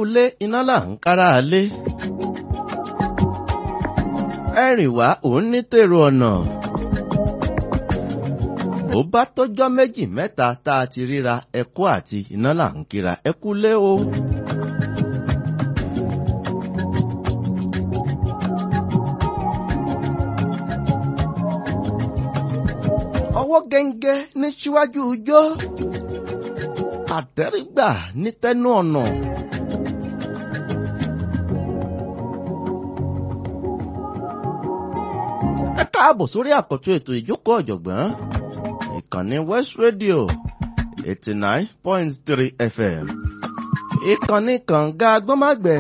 ilé iná là ń kára lé. ẹ̀rìn wá òun ní tèrò ọ̀nà. ó bá tọ́jọ́ méjì mẹ́ta tá a ti ríra ẹkú àti iná là ń kíra ẹkú lé o. ọwọ́ gẹ́ngẹ́ ní síwájú ijó àtẹ́rígbà ní tẹ́nu ọ̀nà. ẹ káàbọ̀ sórí àkọ́tún ètò ìjókòó ọ̀jọ̀gbọ́n ìkànnì West Radio eighty nine point three FM ìkànnì kànga agbọ́mágbẹ́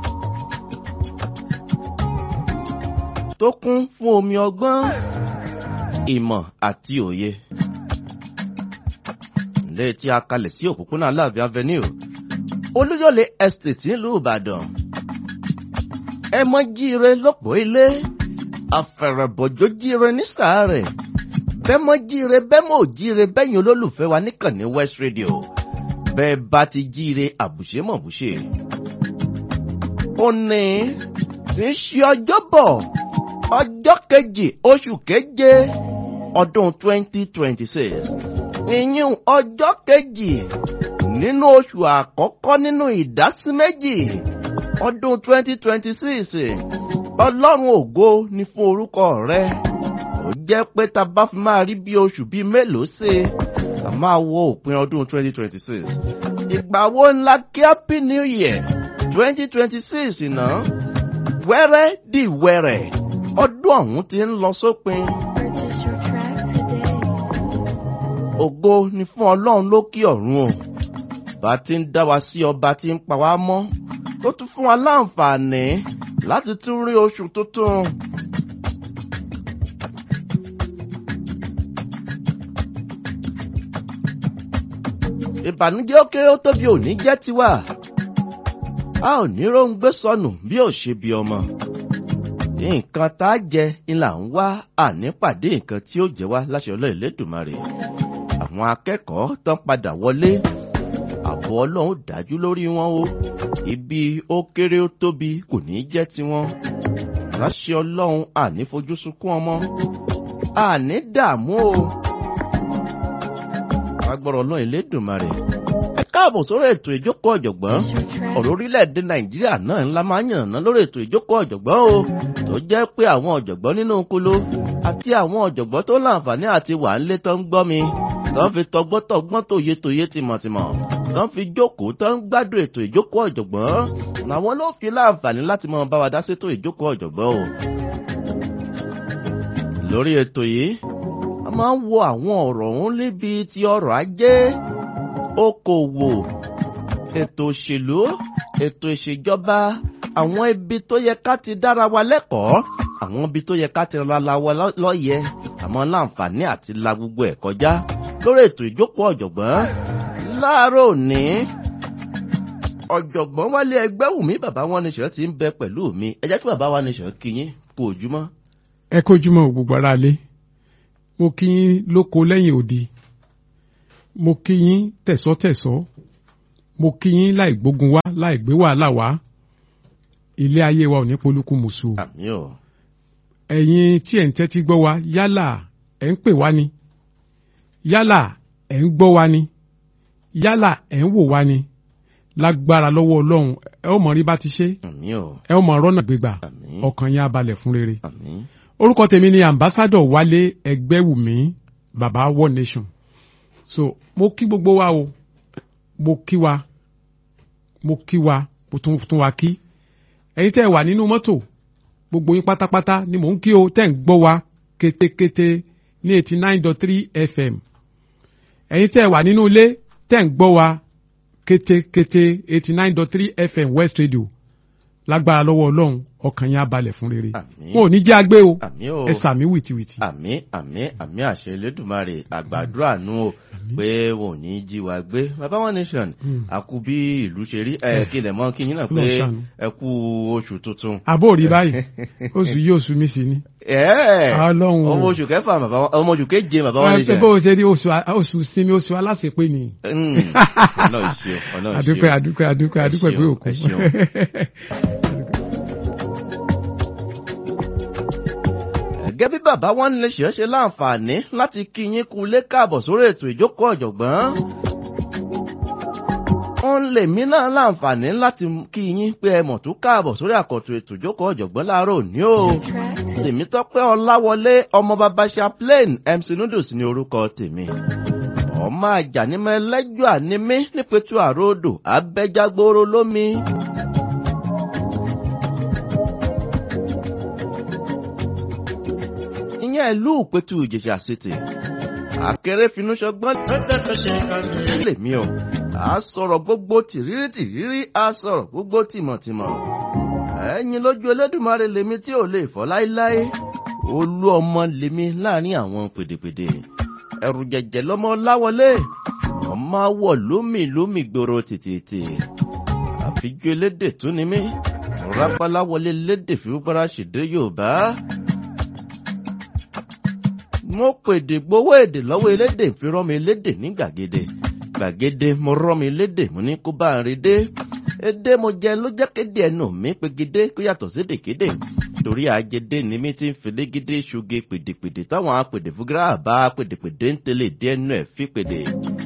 tó kún fún omi ọgbọ́n ìmọ̀ àti òye. ilé tí a kalẹ̀ sí òpópónà Aláàfin Avenue Olúyọ̀lé Estate nílùú Ìbàdàn. ẹ mọ jíire lọ́pọ̀ ilé àfẹ̀rẹ̀bọ̀jọ́ jíire ní sàárẹ̀ bẹ́ẹ̀ mọ jíire bẹ́ẹ̀ mọ jíire bẹ́yìn olólùfẹ́ wa níkànnì West Radio bẹ́ẹ̀ bá ti jíire àbùṣe mọ̀ bùṣe. òní tí ń ṣe ọjọ́bọ̀ ọjọ́ kejì oṣù keje ọdún twenty twenty six ìyún ọjọ́ kejì nínú oṣù àkọ́kọ́ nínú ìdásí méjì ọdún twenty twenty six ọlọ́run ògo ni fún orúkọ rẹ ó jẹ́ pé tá a bá fi máa rí bí oṣù bíi mélòó ṣe a máa wo òpin ọdún twenty twenty six ìgbà wo ńlá kí happy new year twenty twenty six náà wẹ́rẹ́ di wẹ́rẹ́ ọdún ọ̀hún ti ń lọ sópin. Purchase your track today. ògo ni fún ọlọ́run lókè ọ̀run o bá ti ń dá wa sí ọba tí ń pa wá mọ́ tó tún fún wa láǹfààní láti tún rí oṣù tuntun. ìbànújẹ́ ó kéré ó tóbi ò ní jẹ́ tiwa a ò ní róńgbé sọnù bí ò ṣe bí ọmọ nǹkan tá a jẹ ni là ń wá ànípàdé nǹkan tí ó jẹ wá láṣẹ ọlọ́ ìlédùmarè àwọn akẹ́kọ̀ọ́ tán padà wọlé àbọ̀ ọlọ́run dájú lórí wọn o ibi ó kéré ó tóbi kò ní jẹ́ tiwọn láṣẹ ọlọ́run àní fojú sunkún ọmọ àní dààmú o agbọ́rọ̀ ọlọ́run ìlédùmarè ẹ káàbọ̀ sórí ètò ìjókòó ọ̀jọ̀gbọ́n Purchase your track. ọ̀rọ̀ orílẹ̀-èdè nàìjíríà náà ńlá máa ń yànnà lórí ètò ìjókòó ọ̀jọ̀gbọ́n o tó jẹ́ pé àwọn ọ̀jọ̀gbọ́n nínú kúló àti àwọn ọ̀jọ̀gbọ́n tó láǹfààní àti wà ń lé tó ń gbọ́ mi tó ń fi tọgbọ́tọgbọ́n tòye tòye tìmọ̀tìmọ̀ tó ń fi jókòó tó ń gbádùn ètò ìjókòó ọ̀jọ̀gbọ́n làwọn ló fi láǹfààní láti máa bá wa dá sétò ìjókòó ọ̀jọ̀gbọ́n o. lórí ètò yìí a máa ń wo àwọn ọ̀rọ̀ ọ̀hún níbi ti ọrọ̀ ajé okòwò ètò òṣèlú ètò ìṣèjọba àwọn ibi tó yẹ ká ti dára wa lẹ́kọ̀ọ́ àwọn ibi tó yẹ ká ti rara wa lọ́- lọ́yẹ àmọ́ láǹfààní àti la gbogbo ẹ̀ kọjá lórí ètò ìjókòó ọ̀jọ̀gbọ́n láàárọ̀ òní ọ̀jọ̀gbọ́n wálé ẹgbẹ́ wùmí bàbá wọn ní sọ̀rọ̀ ti ń bẹ pẹ̀lú mi ẹ jẹ́ kí bàbá wa ní sọ̀rọ̀ kí yín kú ojúmọ́. ẹ kójúmọ́ gbogbo ara lé mo kí yín lóko lẹ́yìn òdi mo kí yín tẹ̀sọ́tẹ̀sọ́ mo kí yín láì gbógun wá láì gbé wàhálà wá ilé ayé wa ò ní polúkú mùsù àmì ò ẹ̀yin tí ẹ̀ ń tẹ́tí gbọ́ wa yálà ẹ̀ ń pè wá ni yálà ẹ̀ ń gbọ́ wa ni yálà ẹ̀ ń wò wá ni lágbára lọ́wọ́ ọlọ́run ẹ ó mọ̀ rí bá ti ṣe àmì ò ẹ ó mọ̀ rọ́nà gbégbà àmì ọkàn yín á balẹ̀ fún rere àmì orúkọ tèmi ni ambassadọ wálé ẹgbẹ́wùmí baba one nation so mo kí gbogbo wa o mo kí wa mo kí wa mo tún tún wa kí ẹ̀yin tẹ́ ẹ wà nínú mọ́tò gbogbo yín pátápátá ni mò ń kí o tẹ́ ń gbọ́ wa kétékété ní eighty nine dot three fm ẹ̀yin tẹ́ ẹ wà nínú ilé tẹ́ ń gbọ́ wa kétékété eighty nine dot three fm west radio lágbára lọ́wọ́ ọlọ́run ọkàn yẹn á balẹ̀ fún rere Àmín. wọn ò ní jẹ́ agbé o àmì o ẹ sàmí wìtìwìtì àmì àmì àmì àṣẹ elédùnmarè àgbàdúrà nù o pé wọn ò ní jí wa gbé baba one nation Mm. àkú bí ìlú ṣe rí ẹ kílẹ̀ mọ́ kí yín náà Ọlọ́run pé ṣàánú. ẹ kú oṣù tuntun. àbó rí báyìí oṣù yìí oṣù mi sì ni Ẹ, Ọlọ́run o. ọmọ oṣù kẹfà bàbá wa- ọmọ oṣù keje bàbá one ẹ nation. bó o ṣe rí oṣù oṣù sinmi oṣù aláṣepé ni Mm. ọ̀nà ìṣe ọ̀nà ìṣe. adúpẹ́ adúpẹ́ adúpẹ́ Ẹ adúpẹ́ pé ṣeun, òkun ẹ ṣeun. gẹ́gẹ́ bí bàbá wọn lè ṣe é ṣe láǹfààní láti kí yín kú lé káàbọ̀ sórí ètò ìjókòó ọ̀jọ̀gbọ́n. wọ́n lè mí náà láǹfààní láti kí yín pé ẹ mọ̀ tó káàbọ̀ sórí àkọ́tún ètò ìjókòó ọ̀jọ̀gbọ́n láàárọ̀ òní o. Track today. tèmi tọ́pẹ́ ọláwọlé ọmọ bàbá chaplain mc noodles ní orúkọ tèmi. ọmọ àjànímọ̀ ẹlẹ́jọ́ ànímí nípẹ̀tù àròdò abẹ́jágbóró lómi. ìyẹn ìlú ìpẹ̀tù ìjẹ̀ṣà city. àkèrè finúṣọgbọ́n lèmi o. a sọ̀rọ̀ gbogbo tìrírí tìrírí a sọ̀rọ̀ gbogbo tìmọ̀tìmọ̀. ẹ̀yin lójú elédùnmarè lèmi tí ò lè fọ́ láéláé. olú ọmọ lèmi láàrin àwọn pèdèpèdè. ẹ̀rù jẹ̀jẹ̀ lọ́mọ láwọlé. ọmọ awọ lómì lómì gbòòrò tètè. àfijú elédè tún ni mí. rápálá wọlé lédè fífúnpárá ṣèdè yorùbá mo pèdè gbowó èdè lọ́wọ́ elédè fi rán mi lédè ní gbàgede gbàgede mo rán mi lédè mo ní kó bá ń rí dé èdè mo jẹ ló jẹ́ kéde ẹnu mi pegede kó yàtọ̀ sí dèkéde torí àjẹdé ni mi ti ń fìlégídé ṣuge pèdèpèdè táwọn apèdè fúgírà bá pèdèpèdè ń tẹ̀lé dé ẹnu ẹ̀ fi pèdè.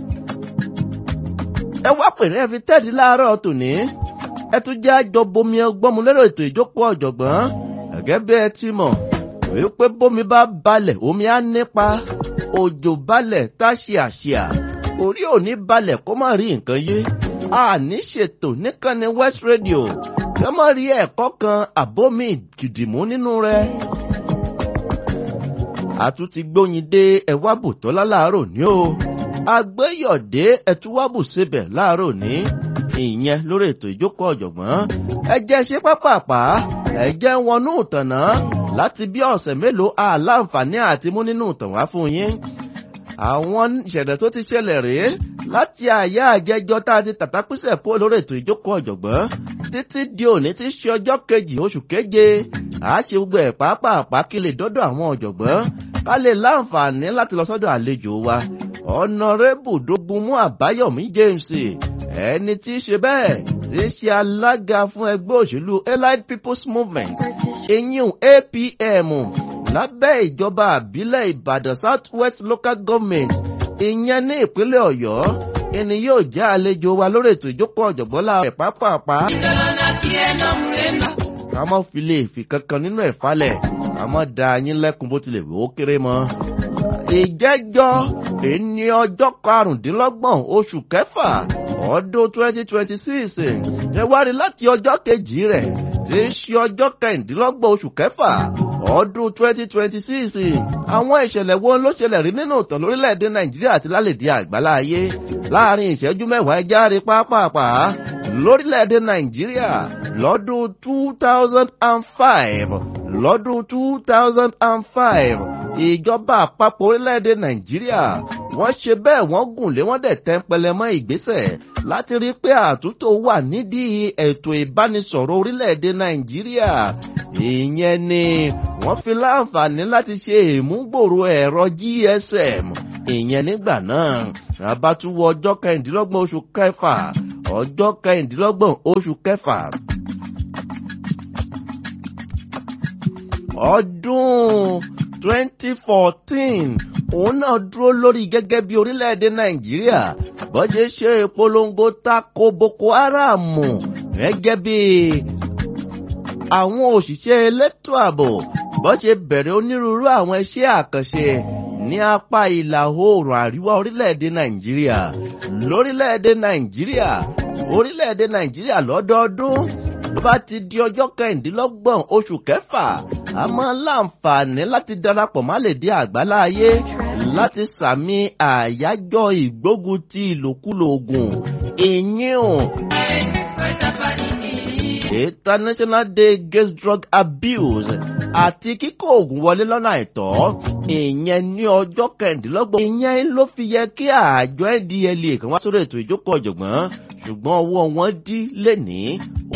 ẹ wá pèrè ẹ fi tẹ́ẹ̀dì láàárọ̀ tòní ẹ tún jẹ́ àjọ bomi ọgbọ́n mu lérò ètò ìjókòó ọ̀jọ̀gbọ́n gẹ́gẹ́ bí ẹ ti mọ̀ wípé bómi bá balẹ̀ omi á nípa òjò balẹ̀ tá ṣíàṣíà orí òní balẹ̀ kó má rí nǹkan yé àní ṣètò níkànnì west radio kí wọ́n má rí ẹ̀kọ́ kan àbómi gìdìmú nínú rẹ̀. àtúntí gbóyin dé ẹ̀wábù tọ́lá láàárọ̀ ní o agbẹ́yọ̀dé ẹ̀túwábù síbẹ̀ láàárọ̀ ní ìyẹn lórí ètò ìjókòó ọ̀jọ̀gbọ́n ẹ jẹ́ ṣe pápápá ẹ jẹ́ wọnú ìtànà láti bí ọ̀sẹ̀ mélòó àláǹfààní àti mú nínú ìtàn wá fún yín. àwọn ìṣẹ̀lẹ̀ tó ti ṣẹlẹ̀ rèé láti àyà àjẹjọ tá a ti tàtàpísẹ̀ pọ̀ lórí ètò ìjókòó ọ̀jọ̀gbọ́n títí di òní tí ṣe ọjọ́ kejì oṣù keje a ṣe gbogbo ẹ̀ pàápàá kí lè dọ́dọ̀ àwọn ọ̀jọ̀gbọ́n ká lè láǹfààní láti lọ sọ́dọ̀ àlejò wa ọ̀nàrẹ́bù dógunmú àbáyọ̀mí james ẹni tí í ṣe bẹ́ẹ̀ tí í ṣe alága fún ẹgbẹ́ òṣèlú allied people's movement Purchase eyín apm lábẹ́ ìjọba àbílẹ̀ ìbàdàn south west local government ìyẹn ní ìpínlẹ̀ ọ̀yọ́ ẹni yóò jẹ́ àlejò wa lórí ètò ìjókòó ọ̀jọ̀gbọ́n la ẹ̀ pápápá. ká má fi lè fi kankan nínú ẹ̀ falẹ̀ ká má da yín lẹ́kun bó tilẹ̀ wò ó kéré mọ́. ìjẹ́jọ́ ẹni ọjọ́ karùndínlọ́gbọ̀n oṣù kẹfà ọdún twenty twenty six ẹ wá rí láti ọjọ́ kejì rẹ̀ tí í ṣe ọjọ́ kẹrìndínlọ́gbọ̀n oṣù kẹfà ọdún twenty twenty six àwọn ìṣẹ̀lẹ̀ wo ló ṣẹlẹ̀ rí nínú ìtàn lórílẹ̀‐èdè nàìjíríà àti lálẹ́dí àgbálá ayé láàrin ìṣẹ́jú mẹ́wàá ẹ járe pápápá lórílẹ̀‐èdè nàìjíríà lọ́dún two thousand and five lọ́dún two thousand and five ìjọba àpapọ̀ orílẹ̀‐èdè nàìjíríà wọ́n ṣe bẹ́ẹ̀ wọ́n gùn lé wọ́n dẹ̀ tẹ́ńpẹlẹ mọ́ ìgbésẹ̀ láti rí pé àtúntò wà nídìí ètò ìbánisọ̀rọ̀ orílẹ̀‐èdè nàìjíríà ìyẹn ni wọ́n fi láǹfààní láti ṣe ìmúgbòrò ẹ̀rọ gsm ìyẹn nígbà náà abátúwọ̀ ọjọ́ kẹrìndínlọ́gbọ̀n oṣù kẹfà ọjọ́ kẹrìndínlọ́gbọ̀n oṣù kẹfà ọdún twenty fourteen òun náà dúró lórí gẹ́gẹ́ bí orílẹ̀-èdè nàìjíríà bọ́jẹ́ ṣe ìpolongo tako boko haram gẹ́gẹ́ bí àwọn òṣìṣẹ́ elétò ààbò bọ́jẹ́ bẹ̀rẹ̀ onírúurú àwọn iṣẹ́ àkànṣe ní apá ìlà oòrùn àríwá orílẹ̀-èdè nàìjíríà lórílẹ̀-èdè nàìjíríà orílẹ̀-èdè nàìjíríà lọ́dọọdún tó bá ti di ọjọ́ kẹrìndínlọ́gbọ̀n oṣù kẹfà a máa láǹfààní láti darapọ̀ má lè dé àgbálá ayé láti sàmì àyájọ́ ìgbógun ti ìlòkulò oògùn ìyín international day against drug abuse àti kíkó oògùn wọlé lọ́nà àìtọ́ ìyẹn ní ọjọ́ kẹrìndínlọ́gbọ̀n ìyẹn ló fi yẹ kí àjọ ndla kan wá sórí ètò ìjókòó ọ̀jọ̀gbọ́n ṣùgbọ́n ọwọ́ wọn dí lénìí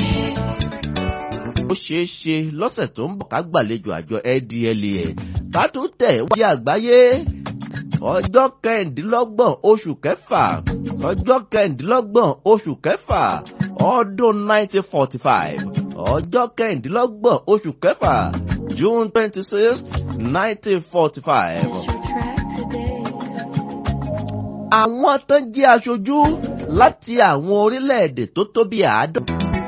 ó ṣeé ṣe lọ́sẹ̀ tó ń bọ̀ ká gbàlejò àjọ ndla ká tún tẹ̀ wáyé àgbáyé ọjọ́ kẹrìndínlọ́gbọ̀n oṣù kẹfà ọjọ́ kẹrìndínlọ́gbọ̀n oṣù kẹfà ọdún 1945 ọjọ́ kẹrìndínlọ́gbọ̀n oṣù kẹfà June 26th 1945. Purchase your track today. àwọn tó jẹ́ aṣojú láti àwọn orílẹ̀-èdè tó tó bí àádọ́.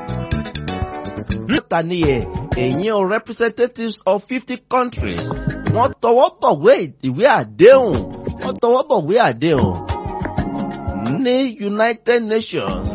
níta ni ẹ̀ èyí o representatives of fifty countries wọ́n tọwọ́ bọ̀wé ìwé àdéhùn wọ́n tọwọ́ bọ̀wé àdéhùn ní United Nations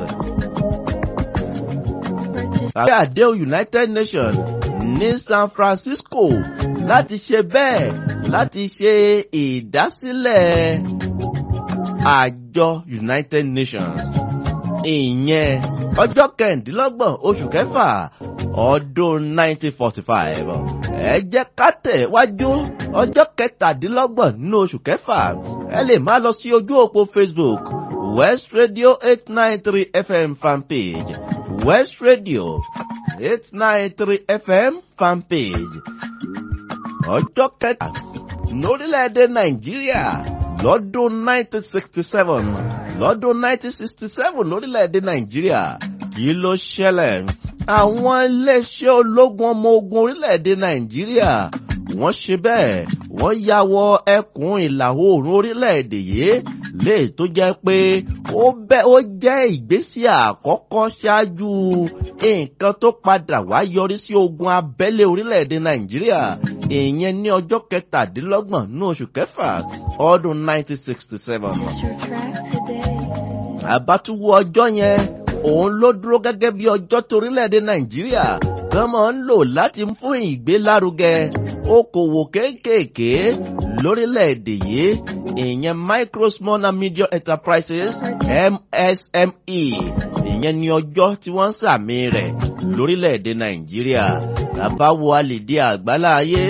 Purchase àbí àdéhùn United Nations ní San Francisco láti ṣe bẹ́ẹ̀ láti ṣe ìdásílẹ̀ àjọ United Nations ìyẹn ọjọ́ kẹrìndínlọ́gbọ̀n oṣù kẹfà ọdún 1945 ẹ jẹ́ ká tẹ̀ wájú ọjọ́ kẹtàdínlọ́gbọ̀n nínú oṣù kẹfà ẹ lè máa lọ sí ojú òpó Facebook West Radio 893 FM fanpage West Radio 893 FM fanpage ọjọ́ kẹta lórílẹ̀‐èdè Nàìjíríà lọ́dún 1967 lọ́dún 1967 lórílẹ̀‐èdè Nàìjíríà kí ló ṣẹlẹ̀ àwọn iléeṣẹ́ ológun ọmọ ogun orílẹ̀‐èdè Nàìjíríà wọ́n ṣe bẹ́ẹ̀ wọ́n ya wọ ẹkùn ìlà oòrùn orílẹ̀‐èdè yìí léè tó jẹ́ pé ó bẹ́ ó jẹ́ ìgbésí àkọ́kọ́ ṣáájú nǹkan tó padà wá yọrí sí ogun abẹ́lé orílẹ̀‐èdè Nàìjíríà ìyẹn ní ọjọ́ kẹtàdínlọ́gbọ̀n ní oṣù kẹfà ọdún 1967 Purchase your track today. àbátúwò ọjọ́ yẹn òun ló dúró gẹ́gẹ́ bí ọjọ́ torílẹ̀-èdè nàìjíríà kan máa ń lò láti fún ìgbélárugẹ okòwò kéékèèké lórílẹ̀-èdè yìí ìyẹn micro small and medium enterprises MSME ìyẹn ní ọjọ́ tí wọ́n ń sàmì rẹ̀ lórílẹ̀-èdè nàìjíríà bàbá wo àlèdè àgbáláyé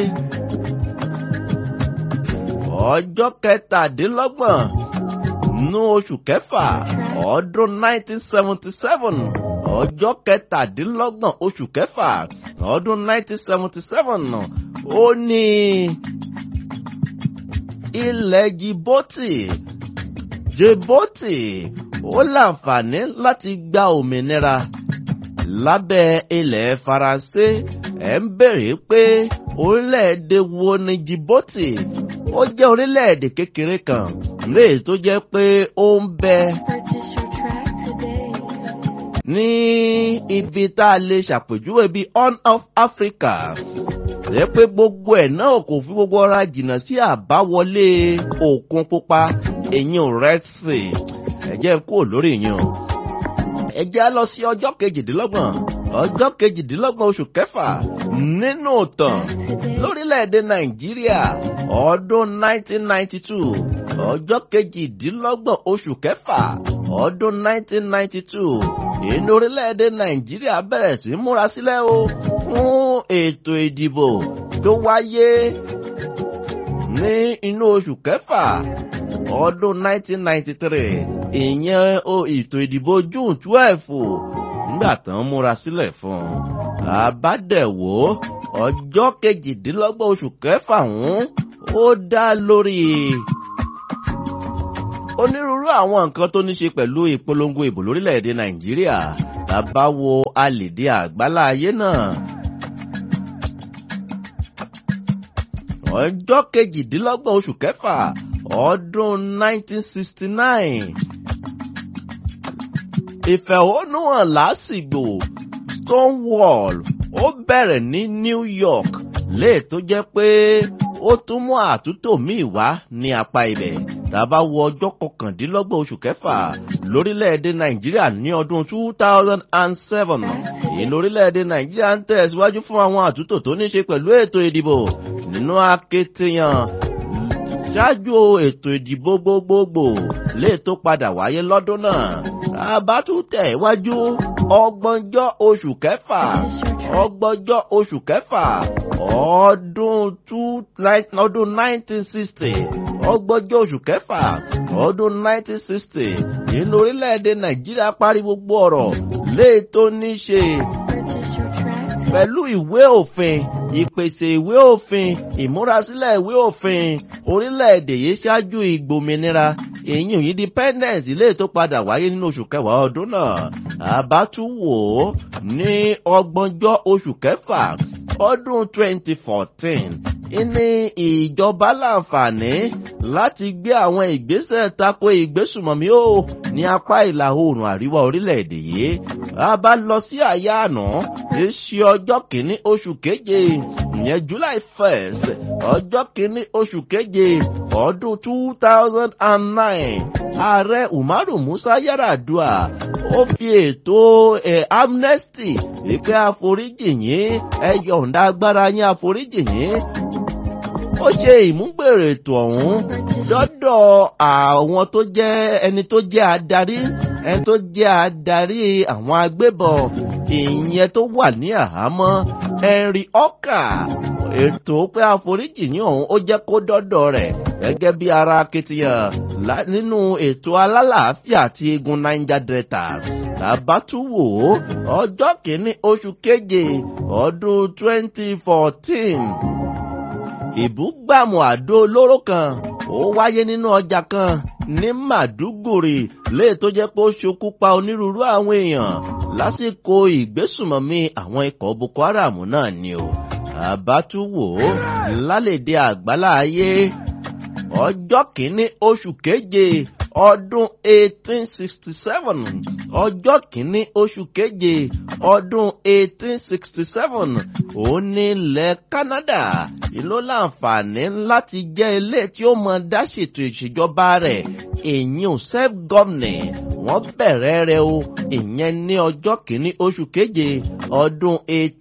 ọjọ́ kẹtàdínlọ́gbọ̀n nínú oṣù kẹfà ọdún 1977 ọjọ́ kẹtàdínlọ́gbọ̀n oṣù kẹfà ọdún 1977 ó ní ilẹ̀ Djibouti Djibouti ó láǹfààní láti gba òmìnira lábẹ́ ilẹ̀ Faransé ẹ̀ ń bèrè pé orílẹ̀-èdè wo ni Djibouti ó jẹ́ orílẹ̀-èdè kékeré kan léè tó jẹ́ pé ó ń bẹ Purchase your track today. ní ibi tá a lè ṣàpèjúwe bíi Horn of Africa rẹ pé gbogbo ẹ̀ náà kò fi gbogbo ọra jìnnà sí àbáwọlé òkun pupa èyí Red Sea ẹ jẹ́ n kúrò lórí yẹn o ẹ jẹ́ á lọ sí ọjọ́ kejìdínlọ́gbọ̀n ọjọ́ kejìdínlọ́gbọ̀n oṣù kẹfà nínú ìtàn lórílẹ̀‐èdè Nàìjíríà ọdún 1992 ọjọ́ kejìdínlọ́gbọ̀n oṣù kẹfà ọdún 1992 inú orílẹ̀‐èdè Nàìjíríà bẹ̀rẹ̀ sí múra sílẹ̀ o fún ètò ìdìbò tó wáyé ní inú oṣù kẹfà ọdún 1993 ìyẹn o ètò ìdìbò June 12 nígbà tán múra sílẹ̀ fún un àbádẹ̀wò ọjọ́ kejìdínlọ́gbọ̀n oṣù kẹfà ọ̀hún ó dá lórí onírúurú àwọn nǹkan tó ní ṣe pẹ̀lú ìpolongo ìbò lórílẹ̀‐èdè Nàìjíríà bàbá wo alèdè àgbálá ayé náà. ọjọ́ kejìdínlọ́gbọ̀n oṣù kẹfà ọdún 1969 ìfẹ̀hónúhàn lásìgbò Stonewall ó bẹ̀rẹ̀ ní New York léè tó jẹ́ pé ó tún mú àtúntò míì wá ní apá ibẹ̀ tàbá wo ọjọ́ kọkàndínlọ́gbọ̀n oṣù kẹfà lórílẹ̀‐èdè Nàìjíríà ní ọdún 2007 èyí lórílẹ̀‐èdè Nàìjíríà ń tẹ̀síwájú fún àwọn àtúntò tó ní ṣe pẹ̀lú ètò ìdìbò nínú akitiyan ṣáájú ètò ìdìbò gbogbogbò lè tó padà wáyé lọ́dún náà àbátútẹ̀ iwájú ọgbọ̀njọ́ oṣù kẹfà ọgbọ̀njọ́ oṣù kẹfà ọdún two ọdún nineteen sixty ọgbọ̀njọ́ oṣù kẹfà ọdún nineteen sixty nínú orílẹ̀-èdè nàìjíríà parí gbogbo ọ̀rọ̀ lè tó ní ṣe Purchase your track today. pẹ̀lú ìwé òfin ìpèsè ìwé òfin ìmúrasílẹ̀ ìwé òfin orílẹ̀-èdè yìí ṣáájú ìgbòmìnira èyí independence ilé tó padà wáyé nínú oṣù kẹwàá ọdún náà àbátúwò ní ọgbọ̀njọ́ oṣù kẹfà ọdún 2014 ní ìjọba láǹfààní láti gbé àwọn ìgbésẹ̀ tako ìgbésùmọ̀mí ó ní apá ìlà oòrùn àríwá orílẹ̀-èdè yìí a bá lọ sí àyà àná èsì ọjọ́ kìíní oṣù keje ìyẹn July 1st ọjọ́ kìíní oṣù keje ọdún 2009 ààrẹ Umaru Musa Yar'Adua ó fi ètò ẹ̀ amnesty ìpè àforíjì yín ẹ yọ̀ǹda agbára yín àforíjì yín ó ṣe ìmúgbèrè ètò ọ̀hún dọ́dọ̀ àwọn tó jẹ́ ẹni tó jẹ́ adarí ẹni tó jẹ́ adarí àwọn agbébọn ìyẹn tó wà ní àhámọ́ Henry Ọkà ètò pé àforíjì ní ọ̀hún ó jẹ́ kó dọ́dọ̀ rẹ̀ gẹ́gẹ́ bí ara akitiyan lá- nínú ètò alálàáfíà àti egun Niger Delta làbátúwò ọjọ́ kìíní oṣù keje ọdún 2014 ìbúgbàmù àdó olóró kan ó wáyé nínú ọjà kan ní Màdúgùrì léè tó jẹ́ pé ó ṣokú pa onírúurú àwọn èèyàn lásìkò ìgbésùmọ̀mí àwọn ikọ̀ Boko Haram náà ni o àbátúwò lálẹ́dẹ̀ àgbálá ayé ọjọ́ kìíní oṣù keje ọdún 1867 ọjọ́ kìíní oṣù keje ọdún 1867 òun ní ilẹ̀ Canada ìlú láǹfààní láti jẹ́ ilé tí ó mọ dá ṣètò ìṣèjọba rẹ̀ èyí ò self governing wọ́n bẹ̀rẹ̀ rẹ̀ o ìyẹn ní ọjọ́ kìíní oṣù keje ọdún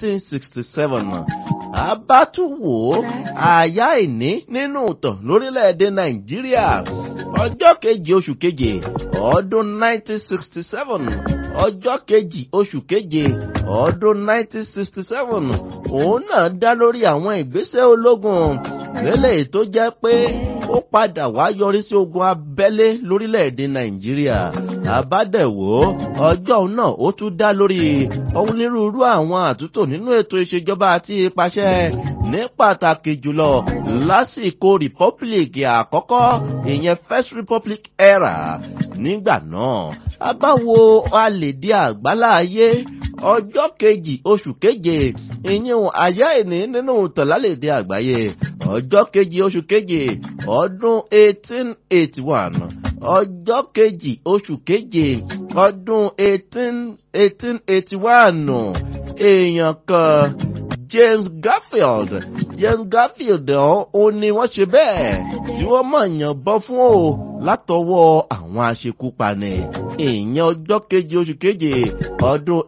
1867 abátúwò àyá ìní nínú ìtàn lórílẹ̀‐èdè nàìjíríà ọjọ́ kejì oṣù keje ọdún 1967 ọjọ́ kejì oṣù keje ọdún 1967 òun náà dá lórí àwọn ìgbésẹ̀ ológun lélẹ̀ tó jẹ́ pé ó padà wá yọrí sí ogun abẹ́lé lórílẹ̀‐èdè nàìjíríà àbádẹ̀wò ọjọ́ náà ó tún dá lórí onírúurú àwọn àtúntò nínú ètò ìṣèjọba àti ìpàṣẹ ní pàtàkì jùlọ lásìkò republic àkọ́kọ́ ìyẹn first republic era nígbà náà a bá wo alèdè àgbálá ayé ọjọ́ kejì oṣù keje ìyẹn àyá ìní nínú tọ̀lálèdè àgbáyé ọjọ́ kejì oṣù keje ọdún 1881 ọjọ́ kejì oṣù keje ọdún 18 1881 èèyàn kan James Garfield James Garfield ọ̀hún ni wọ́n ṣe bẹ́ẹ̀ tí wọ́n mọ̀ yànbọn fún o látọwọ́ àwọn aṣekúpani ìyẹn ọjọ́ keje oṣù keje ọdún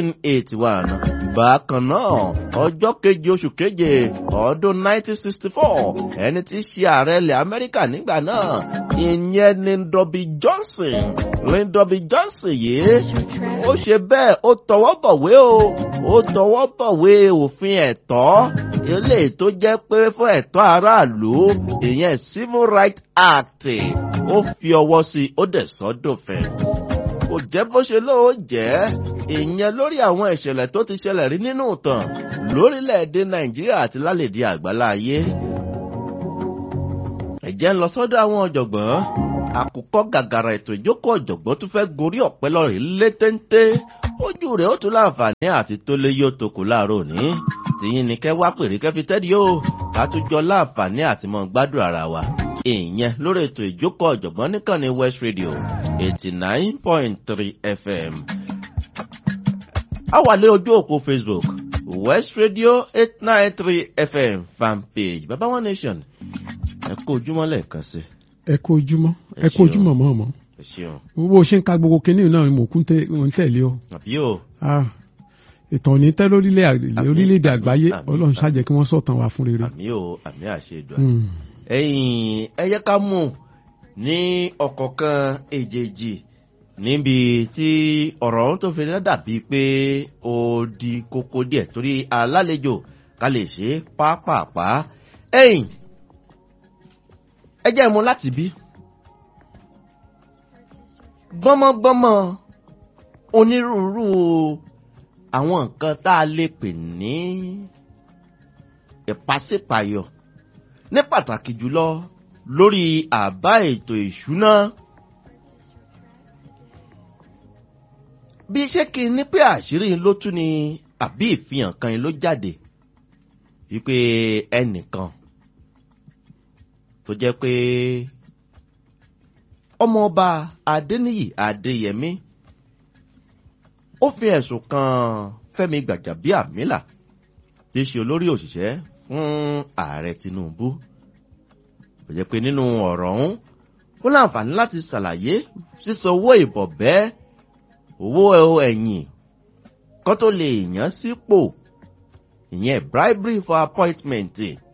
1881 bákan náà ọjọ́ keje oṣù keje ọdún 1964 ẹni tí í ṣe ààrẹ ilẹ̀ Amẹ́ríkà nígbà náà ìyẹn ni Ndọ̀bí Johnson Ndọ̀bí Johnson yìí ó ṣe bẹ́ẹ̀ ó tọwọ́ bọ̀wé o ó tọwọ́ bọ̀wé òfin ẹ̀tọ́ eléyìí tó jẹ́ pé fún ẹ̀tọ́ aráàlú ìyẹn Civil Rights Act ó fi ọwọ́ sí i ó dẹ̀ sọ́dọ̀fẹ́ kò jẹ́ bó ṣe lóò jẹ́ ìyẹn lórí àwọn ìṣẹ̀lẹ̀ tó ti ṣẹlẹ̀ rí nínú ìtàn lórílẹ̀‐èdè Nàìjíríà àti lálẹ́dí àgbálá ayé ẹ̀jẹ̀ ń lọ sọ́dọ̀ àwọn ọ̀jọ̀gbọ́n àkùkọ gàgàrà ètò ìjókòó ọ̀jọ̀gbọ́n tún fẹ́ gorí ọ̀pẹ lọ́rẹ̀ lé téńté ojú rẹ̀ ó tún láǹfààní àti tó lé yóò tokò láàárọ̀ òní tìyín ni kẹ́ wá pèrè kẹ́ fi tẹ́lẹ̀ yóò ká tún jọ láǹfààní àti mọ́ gbádùn ara wa ìyẹn lórí ètò ìjókòó ọ̀jọ̀gbọ́n nìkan ní West Radio eighty nine point three FM. a wà lé ojú òpó Facebook West Radio eight nine three FM fanpage Baba One Nation ẹ kó ojúmọ́ lẹ́ẹ̀kan sí ẹ kú ojúmọ́ Ẹ ẹ kú ṣeun. ojúmọ́ mọ́ ọmọ ẹ ṣeun bó ṣe ń ka gbogbo kinní náà ni mò ń tẹ- mò ń tẹ̀lé ọ àbí o Ah, ìtàn ní tẹ́ lórílẹ̀ Àmín, orílẹ̀-èdè àmín, àgbáyé àmín, ọlọ́run ṣàjẹ́ kí wọ́n sọ̀tàn wá fún rere. àmì o àmì àṣẹ ìdùn Mm. ẹ̀yìn ẹyẹ ká mú ní ọ̀kọ̀ọ̀kan èjèèjì níbi tí ọ̀rọ̀ ọ̀hún tó fi ní dàbí pé ó di kókó díẹ̀ torí alálejò ká lè ṣe pápápá ẹ̀yìn ẹ jẹ́ mu láti bí gbọ́mọgbọ́mọ onírúurú àwọn nǹkan tá a lè pè ní ìpàsípàyọ ní pàtàkì jùlọ lórí àbá ètò ìṣúná. bí ṣé kí n ní pé àṣírí ló tún ni àbí ìfihàn kan ló jáde wípé ẹnìkan tó jẹ́ pé ọmọọba adéníyì adéyẹmí ó fi ẹ̀sùn kan fẹ́mi gbàjàbíàmílà tí í ṣe olórí òṣìṣẹ́ fún ààrẹ tinubu ó jẹ́ pé nínú ọ̀rọ̀ ọ̀hún ó láǹfààní láti ṣàlàyé sísan owó ìbọ̀bẹ́ owó ẹ̀yìn kó tó lè yàn sípò ìyẹn bribery for appointment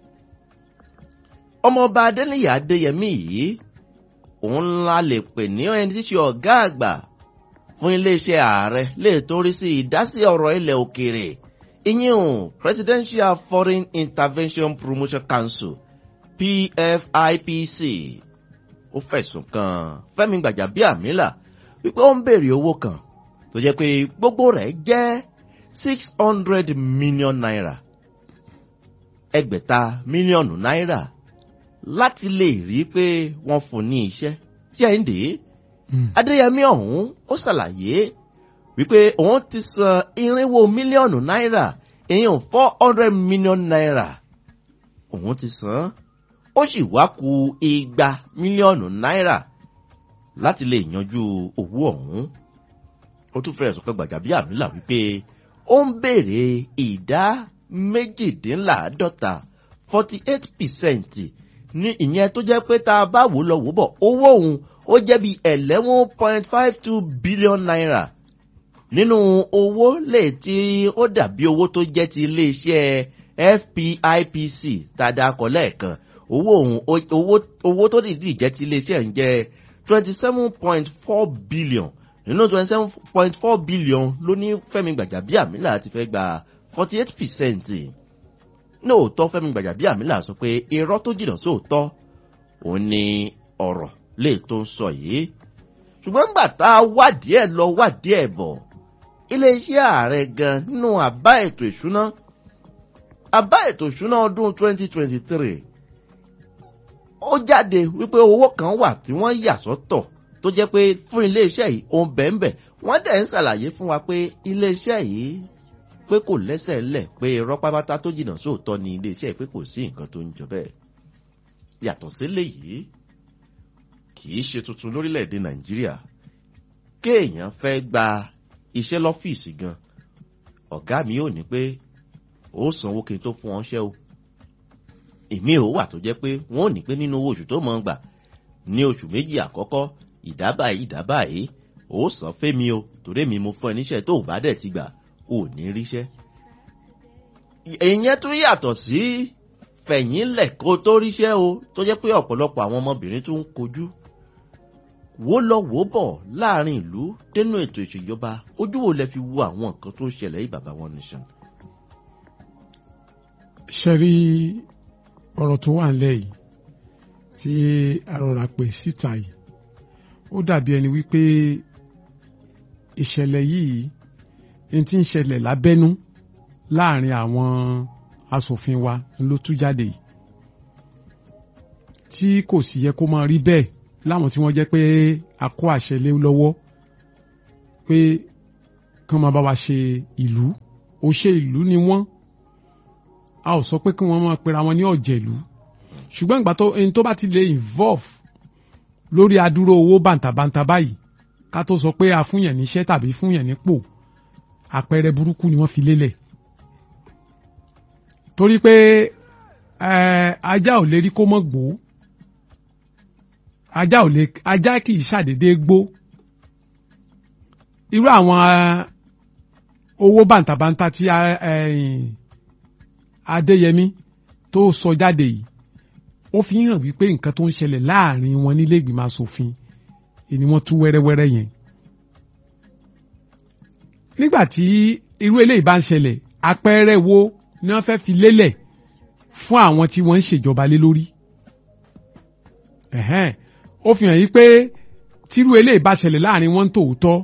ọmọọba adéníyì adéyẹmí yìí òun ńlá lè pè ní ẹni tí ṣe ọ̀gá àgbà fún iléeṣẹ́ ààrẹ lè torí sí ìdásí ọ̀rọ̀ ilẹ̀ òkèèrè ìyíhùn presidential foreign intervention promotion council pfipc ó fẹ̀sùn kan fẹ́mi gbàjàbíàmílà wípé ó ń béèrè owó kan tó jẹ́ pé gbogbo rẹ̀ jẹ́ six hundred million naira ẹgbẹ̀ta mílíọ̀nù náírà láti lè rí i pé wọ́n fún ní iṣẹ́ ṣé ẹ̀ ń dè é adéyẹmí ọ̀hún ó ṣàlàyé wípé òun ti san irinwó mílíọ̀nù náírà èèyàn four hundred million naira òun ti san ó sì wá ku igba mílíọ̀nù náírà láti lè yanjú owó ọ̀hún ó tún fẹ́rẹ̀ sọ pé gbàjàbíàmílà wípé ó ń béèrè ìdá méjìdínláàádọ́ta forty eight percent ní ìyẹn tó jẹ́ pé tá a bá wò lọ wò bọ̀ owó òun ó jẹ́ bí eleven point five two billion naira nínú owó lè tí ó dàbí owó tó jẹ́ ti iléeṣẹ́ fpipc tàdàkọ̀ lẹ́ẹ̀kan owó òun owó owó tó dìdí jẹ́ ti iléeṣẹ́ ń jẹ́ twenty seven point four billion nínú twenty seven point four billion ló ní fẹ́mi gbàjàbíàmílà ti fẹ́ gba forty eight percent lóòótọ́ fẹ́mi gbàjàbíàmílà sọ pé irọ́ tó jìnnà sóòótọ́ òun ni ọ̀rọ̀ lè tó ń sọ yìí ṣùgbọ́n gbà tá a wádìí ẹ̀ lọ wádìí ẹ̀ bọ̀ iléeṣẹ́ ààrẹ gan nínú àbá ètò ìṣúná àbá ètò ìṣúná ọdún 2023 ó jáde wípé owó kan wà tí wọ́n yà sọ́tọ̀ tó jẹ́ pé fún iléeṣẹ́ yìí òun bẹ́ẹ̀nbẹ́ wọ́n dẹ̀ ń ṣàlàyé fún wa pé iléeṣẹ́ yìí pé kò lẹ́sẹ̀ ńlẹ̀ pé irọ́ pápátá tó jìnnà sóòótọ́ ni iléeṣẹ́ yìí pé kò sí nǹkan tó ń jọ bẹ́ẹ̀ yàtọ̀ sílẹ̀ yìí kì í ṣe tuntun lórílẹ̀‐èdè nàìjíríà kéèyàn fẹ́ gba iṣẹ́ lọ́fíìsì gan ọ̀gá mi ò ní pé ó sanwó kí n tó fún ọṣẹ́ o èmi ò wà tó jẹ́ pé wọ́n ò ní pé nínú owó oṣù tó mọ̀ ń gbà ní oṣù méjì àkọ́kọ́ ìdábà yìí ìdábà yìí ó san fẹ́mi o torí mi mo fún ẹ níṣẹ́ tó bá dẹ̀ ti gbà ò ní ríṣẹ́. ìyẹn tún yàtọ̀ sí fẹ̀yìnlẹ̀ kó tó ríṣẹ́ o tó jẹ́ pé ọ̀pọ̀lọpọ̀ àwọn ọmọbìnrin tún ń kojú wó lọ wó bọ̀ láàrin ìlú dénú ètò ìṣèjọba ojú wo lẹ fi wo àwọn nǹkan tó ń ṣẹlẹ̀ yìí bàbá wọn nìṣan. ṣe rí ọ̀rọ̀ tó wà nílẹ̀ yìí tí arọra pè síta yìí ó dàbí ẹni wípé ìṣẹ̀lẹ̀ yìí ní tí ń ṣẹlẹ̀ lábẹ́nú láàrin àwọn asòfin wa ló tú jáde yìí tí kò sì yẹ kó máa rí bẹ́ẹ̀ láwọn tí wọ́n jẹ́ pé a kó àṣẹ lé lọ́wọ́ pé kán máa bá wa ṣe ìlú ó ṣe ìlú ni wọ́n a ò sọ pé kí wọ́n máa pera wọn ní ọ̀jẹ̀lú ṣùgbọ́n ìgbà tó ẹni tó bá ti lè involve lórí adúró owó bàǹtàbàǹtà báyìí ká tó sọ pé a fúnyàn níṣẹ́ tàbí fúnyàn nípò àpẹẹrẹ burúkú ni wọ́n fi lélẹ̀ torí pé ajá ò lè rí kó mọ́ gbòó ajá ò lè ajá kì í ṣàdédé gbó irú àwọn owó bàǹtàbàǹtà tí Adéyẹmí tó sọ jáde yìí ó fi hàn wípé nǹkan tó ń ṣẹlẹ̀ láàrin wọn nílé ìgbìmọ̀ asòfin ni wọ́n tú wẹ́rẹ́wẹ́rẹ́ yẹn. nígbà tí irú eléyìí bá ń ṣẹlẹ̀ àpẹẹrẹ wo ni wọ́n fẹ́ fi lélẹ̀ fún àwọn tí wọ́n ń ṣèjọba lé lórí. Ẹ̀hẹ́n, ó fi hàn yí pé tírú eléyìí bá ṣẹlẹ̀ láàrin wọn tòótọ́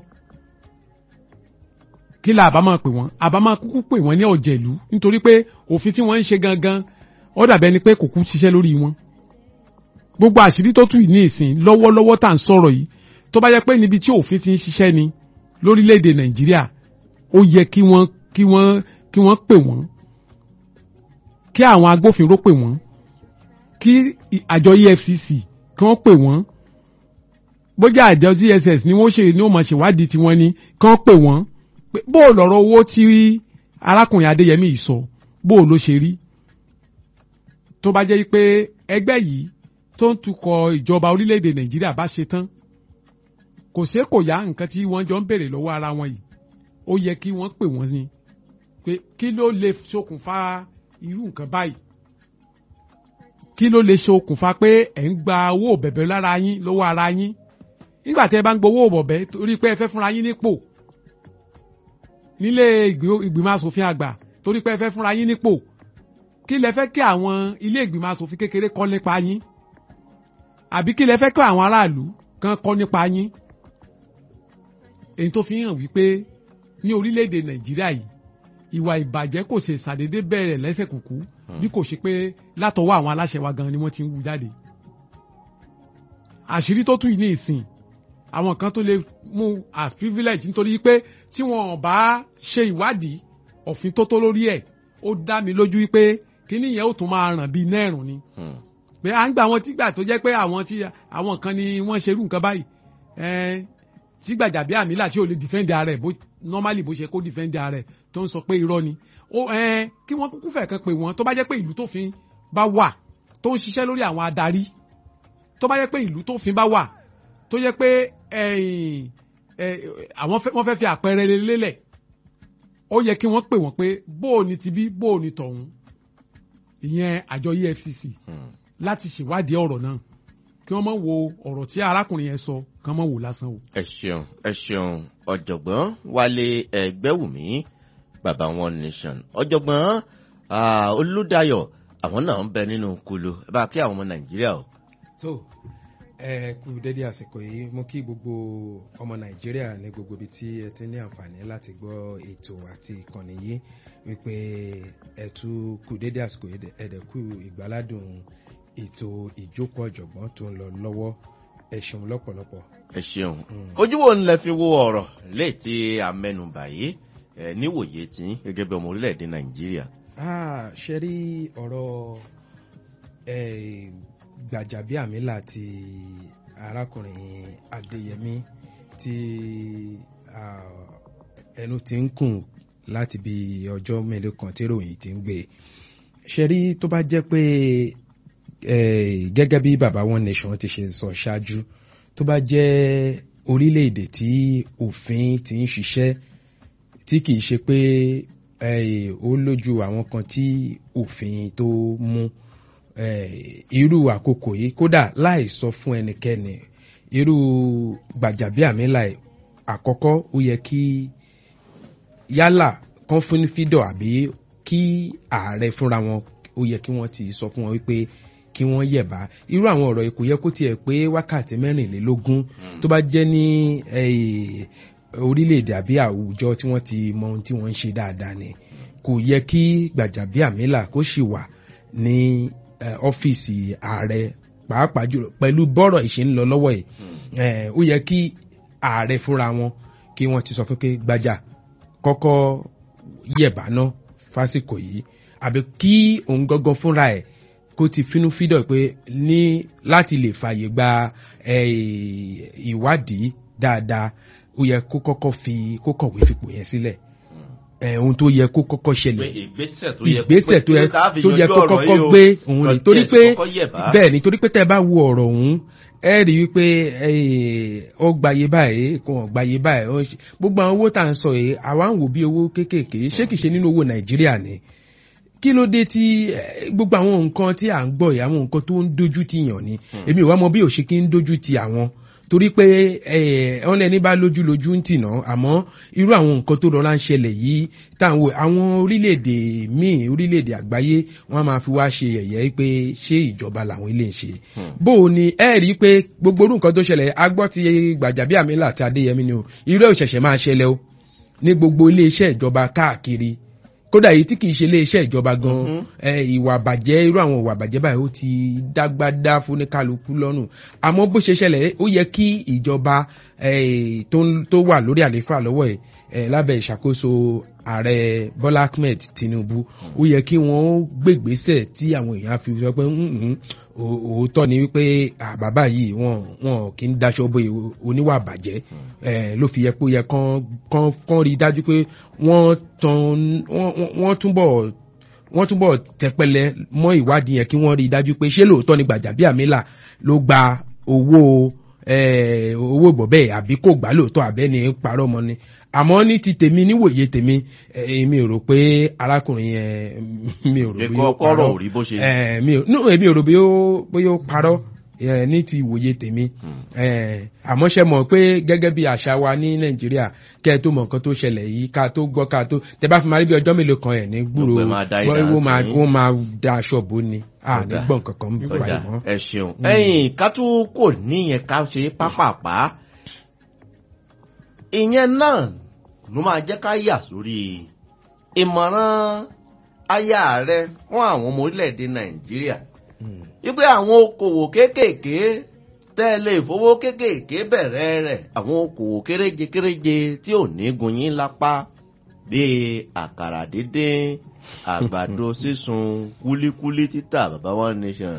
kí la àbá máa pè wọ́n àbá máa kúkú pè wọ́n ní ọ̀jẹ̀lú nítorí pé òfin tí wọ́n ń ṣe gangan ó dàbẹ́ ni pé kò kú ṣiṣẹ́ lórí wọn. gbogbo àṣírí tó tù yìí ní ìsìn lọ́wọ́lọ́wọ́ tá à ń sọ̀rọ̀ yìí tó bá yẹ pé níbi tí òfin ti ń ṣiṣẹ́ ni lórílẹ̀‐èdè nàìjíríà ó yẹ kí wọ́n kí wọ́n kí wọ́n pè wọ́n kí àwọn agbófinró pè wọ́n kí àjọ EFCC kí wọ́n pè wọ́n bójá àjọ DSS ni wọ́n ṣe ni wọ́n máa ṣèwádìí tiwọn ni kí wọ́n pè wọ́n pé bó o lọ̀rọ̀ owó tí arákùnrin Adéyẹmí yìí sọ bó o ló ṣe rí tó bá jẹ́ pé ẹgbẹ́ yìí tó ń tukọ̀ ìjọba orílẹ̀-èdè Nàìjíríà bá ṣe tán kò ṣeé kò yá nǹkan tí wọ́n jọ ń béèrè lọ́wọ́ ara wọn yìí ó yẹ kí wọ́n pè wọ́n ni pé kí ló lè ṣokùnfà irú nǹkan báyìí kí ló lè ṣokùnfà pé ẹ̀ ń gba owó bẹ̀bẹ̀ lára yín lọ́wọ́ ara yín nígbà tí ẹ bá ń gbowó bọ̀bẹ̀ torí pé ẹ fẹ́ fúnra yín nípò nílé ìgbìmọ̀ asòfin àgbà torí pé ẹ fẹ́ fúnra yín nípò kí lẹ fẹ́ kí àwọn ilé ìgbìmọ̀ asòfin kékeré kọ́ nípa yín àbí kí lẹ fẹ́ kí àwọn aráàlú kan kọ́ nípa yín èyí tó fi hàn wípé ní orílẹ̀-èdè nàìjíríà yìí ìwà ìbàjẹ́ kò ṣe ṣàdédé bẹ̀rẹ̀ lẹ́sẹ̀ kùkú bí kò ṣe pé látọwọ́ àwọn aláṣẹ wa gan ni wọ́n ti ń wú jáde àṣírí tó tú yìí ní ìsìn àwọn kan tó lè mú as privilege nítorí pé tí wọn bá ṣe ìwádìí òfin tó tó lórí ẹ̀ ó dá mi lójú wípé kíní yẹn ó tún máa ràn bíi nẹ́ẹ̀rùn ni pé à ń gbà wọn tígbà tó jẹ́ pé àwọn tí àwọn kan ni wọ́n ṣerú nǹkan báyìí tí gbàjàbí àmìlà tí ò lè defend ara ẹ̀ bó normally bó ṣe kó defend ara ẹ̀ tó ń sọ pé irọ́ ni ó kí wọ́n kúkú fẹ̀ kan pé wọ́n tó bá jẹ́ pé ìlú tófin bá wà tó ń ṣiṣẹ́ lórí àwọn adarí tó bá jẹ́ pé ìlú tófin bá wà tó jẹ́ pé àwọn wọ́n fẹ́ fi àpẹẹrẹ lélẹ̀ ó yẹ kí wọ́n pè wọ́n pé bóò ni ti bí bóò ni tọ̀hún ìyẹn àjọ EFCC láti ṣèwádìí ọ̀rọ̀ náà kí wọ́n mọ̀ wo ọ̀rọ̀ tí arákùnrin yẹn sọ kí wọ́n mọ̀ wò lásán o. ẹ ṣeun ẹ ṣeun ọ̀jọ̀gbọ́n Wálé Ẹgbẹ́wùmí bàbá One Nation ọ̀jọ̀gbọ́n Olúdáyọ̀ àwọn náà ń bẹ nínú kulu ẹ bá kí àwọn ọmọ Nàìjíríà o. tó ẹ kú dédé àsìkò yìí mo kí gbogbo ọmọ Nàìjíríà ní gbogbo ibi tí ẹ ti ní àǹfààní láti gbọ́ ètò àti ìkànnì yìí wípé ẹ tún kú dédé àsìkò yìí ẹ̀dẹ̀kú ìgbáládùn ètò ìjókòó ọ̀jọ̀gbọ́n tó ń lọ lọ́wọ́ ẹ ṣeun lọ́pọ̀lọpọ̀. ẹ ṣeun ojú wo ń lẹ fi wo ọ̀rọ̀ léètì amẹnubà yìí ẹ níwòye tí gẹ́gẹ́ bí ọmọ orílẹ̀-èdè nàìjíríà. ṣe rí ọ̀rọ̀ Gbàjàbíàmílà ti arákùnrin Adéyẹmí tí ẹnu ti ń kùn láti bí ọjọ́ mélòó kan tí ròyìn ti ń gbé ṣe rí tó bá jẹ́ pé gẹ́gẹ́ bí baba One Nation ti ṣe sọ ṣáájú tó bá jẹ́ orílẹ̀-èdè tí òfin ti ń ṣiṣẹ́ tí kìí ṣe pé ó lójú àwọn kan tí òfin tó mú irú àkókò yìí kódà láì sọ fún ẹnikẹ́ni irú Gbàjàbíàmílà àkọ́kọ́ ó yẹ kí yálà kan fún fídọ̀ àbí kí ààrẹ fúnra wọn ó yẹ kí wọ́n ti sọ fún wọn wípé kí wọ́n yẹ̀bá irú àwọn ọ̀rọ̀ yìí kò yẹ kó tiẹ̀ pé wákàtí mẹ́rìnlélógún tó bá jẹ́ ní orílẹ̀-èdè àbí àwùjọ tí wọ́n ti mọ ohun tí wọ́n ń ṣe dáadáa ni kò yẹ kí Gbàjàbíàmílà kó sì wà ní ọ́fíìsì ààrẹ pàápàá jùlọ pẹ̀lú bọ́rọ̀ ìṣe ń lọ lọ́wọ́ yìí ó yẹ kí ààrẹ fúnra wọn kí wọ́n ti sọ fún pé Gbàjà kọ́kọ́ yẹ̀bá ná fásìkò yìí àbí kí òun gangan fúnra ẹ̀ kó ti fínú fídọ̀ pé ní láti lè fààyè gba ìwádìí dáadáa ó yẹ kó kọ́kọ́ fi kó kọ̀wé fipò yẹn sílẹ̀ ohun tó yẹ kó kọ́kọ́ ṣẹlẹ̀ ìgbésẹ̀ tó yẹ tó yẹ kó kọ́kọ́ gbé òun ni torí pé bẹ́ẹ̀ ni torí pé tẹ́ ẹ bá wo ọ̀rọ̀ òun ẹ rí i pé ó gbayé báyìí kò hàn gbayé báyìí gbogbo àwọn owó tá à ń sọ yìí àwa ń wò bí owó kéékèèké ṣé kìí ṣe nínú owó nàìjíríà ni kí ló dé tí eh, gbogbo àwọn nǹkan tí à ń gbọ́ yìí àwọn nǹkan tó ń dojú ti yàn ni èmi ò wá mọ bí òṣè kí ń dojú ti àwọn torí pé wọn lẹni bá lójú lójú ń tìná àmọ́ irú àwọn nǹkan tó rọra ń ṣẹlẹ̀ yìí táwọn àwọn orílẹ̀-èdè míì orílẹ̀-èdè àgbáyé wọ́n á máa fi wá ṣe ẹ̀yẹ́ pé ṣé ìjọba làwọn ilé ń ṣe bó o ní ẹ rí i pé gbogbo orú nǹkan tó ṣẹlẹ̀ agbọ́ ti Gbàjàbíàmílà àti Adéyẹmí ni o irú ẹ̀ ò ṣẹ̀ṣẹ̀ máa ṣẹlẹ̀ o ní gbogbo ilé iṣẹ́ ìjọba káàkiri kódà èyí tí kìí ṣe iléeṣẹ́ ìjọba gan ìwà àbàjẹ́ irú àwọn ìwà àbàjẹ́ báyìí ó ti dágbádá fúnikálukú lọ́rùn àmọ́ bó ṣe ṣẹlẹ̀ ó yẹ kí ìjọba tó wà lórí àlééfà lọ́wọ́ ẹ̀ lábẹ́ ìṣàkóso ààrẹ Bọ́lá Ahmed Tinubu ó yẹ kí wọ́n gbègbésẹ̀ tí àwọn èèyàn fi sọ pé òótọ́ ni wípé bàbá yìí wọn wọn kì í daṣọ bo oníwà àbàjẹ́ ló fi yẹ pé ó yẹ kán kán rí i dájú pé wọ́n tan wọ́n túbọ̀ wọ́n túbọ̀ tẹpẹlẹ mọ́ ìwádìí yẹn kí wọ́n rí i dájú pé ṣé lóòótọ́ ni Gbàjàbíàmílà ló gba owó owó ìbọ̀bẹ́ àbí kò gbà lóòótọ́ àbẹ́ni parọ́ mọ́ ni àmọ́ ní ti tèmi níwòye tèmi èmi ò rò pé arákùnrin yẹn mi ò rò bí ó parọ́ èmi ò rò bí ó parọ́ ní ti ìwòye tèmi àmọ́ ṣe mọ̀ pé gẹ́gẹ́ bí àṣà wa ní Nàìjíríà kẹ́ ẹ tó mọ̀ nǹkan tó ṣẹlẹ̀ yìí ká tó gbọ́ ká tó tẹ bá fi máa rí bí ọjọ́ mélòó kan ẹ̀ ní gbúrò wọ́n máa da aṣọ bò ní à ní gbọ̀n kankan ń bá yìí mọ́. ẹ ṣeun ẹ̀yin ká tún kò níyẹn ká ṣe pápápá ìyẹn náà ló máa jẹ́ ká yà sórí ìmọ̀ràn aya rẹ fún àwọn ọmọ orílẹ̀-èdè Nàìjíríà wípé àwọn okòwò kéékèèké tẹ́ ẹ lè fowó kéékèèké bẹ̀rẹ̀ rẹ̀ àwọn okòwò kéréje kéréje tí ò ní gun yín lápá bíi àkàrà dídín àgbàdo sísun kúlíkúlí títà bàbá one nation.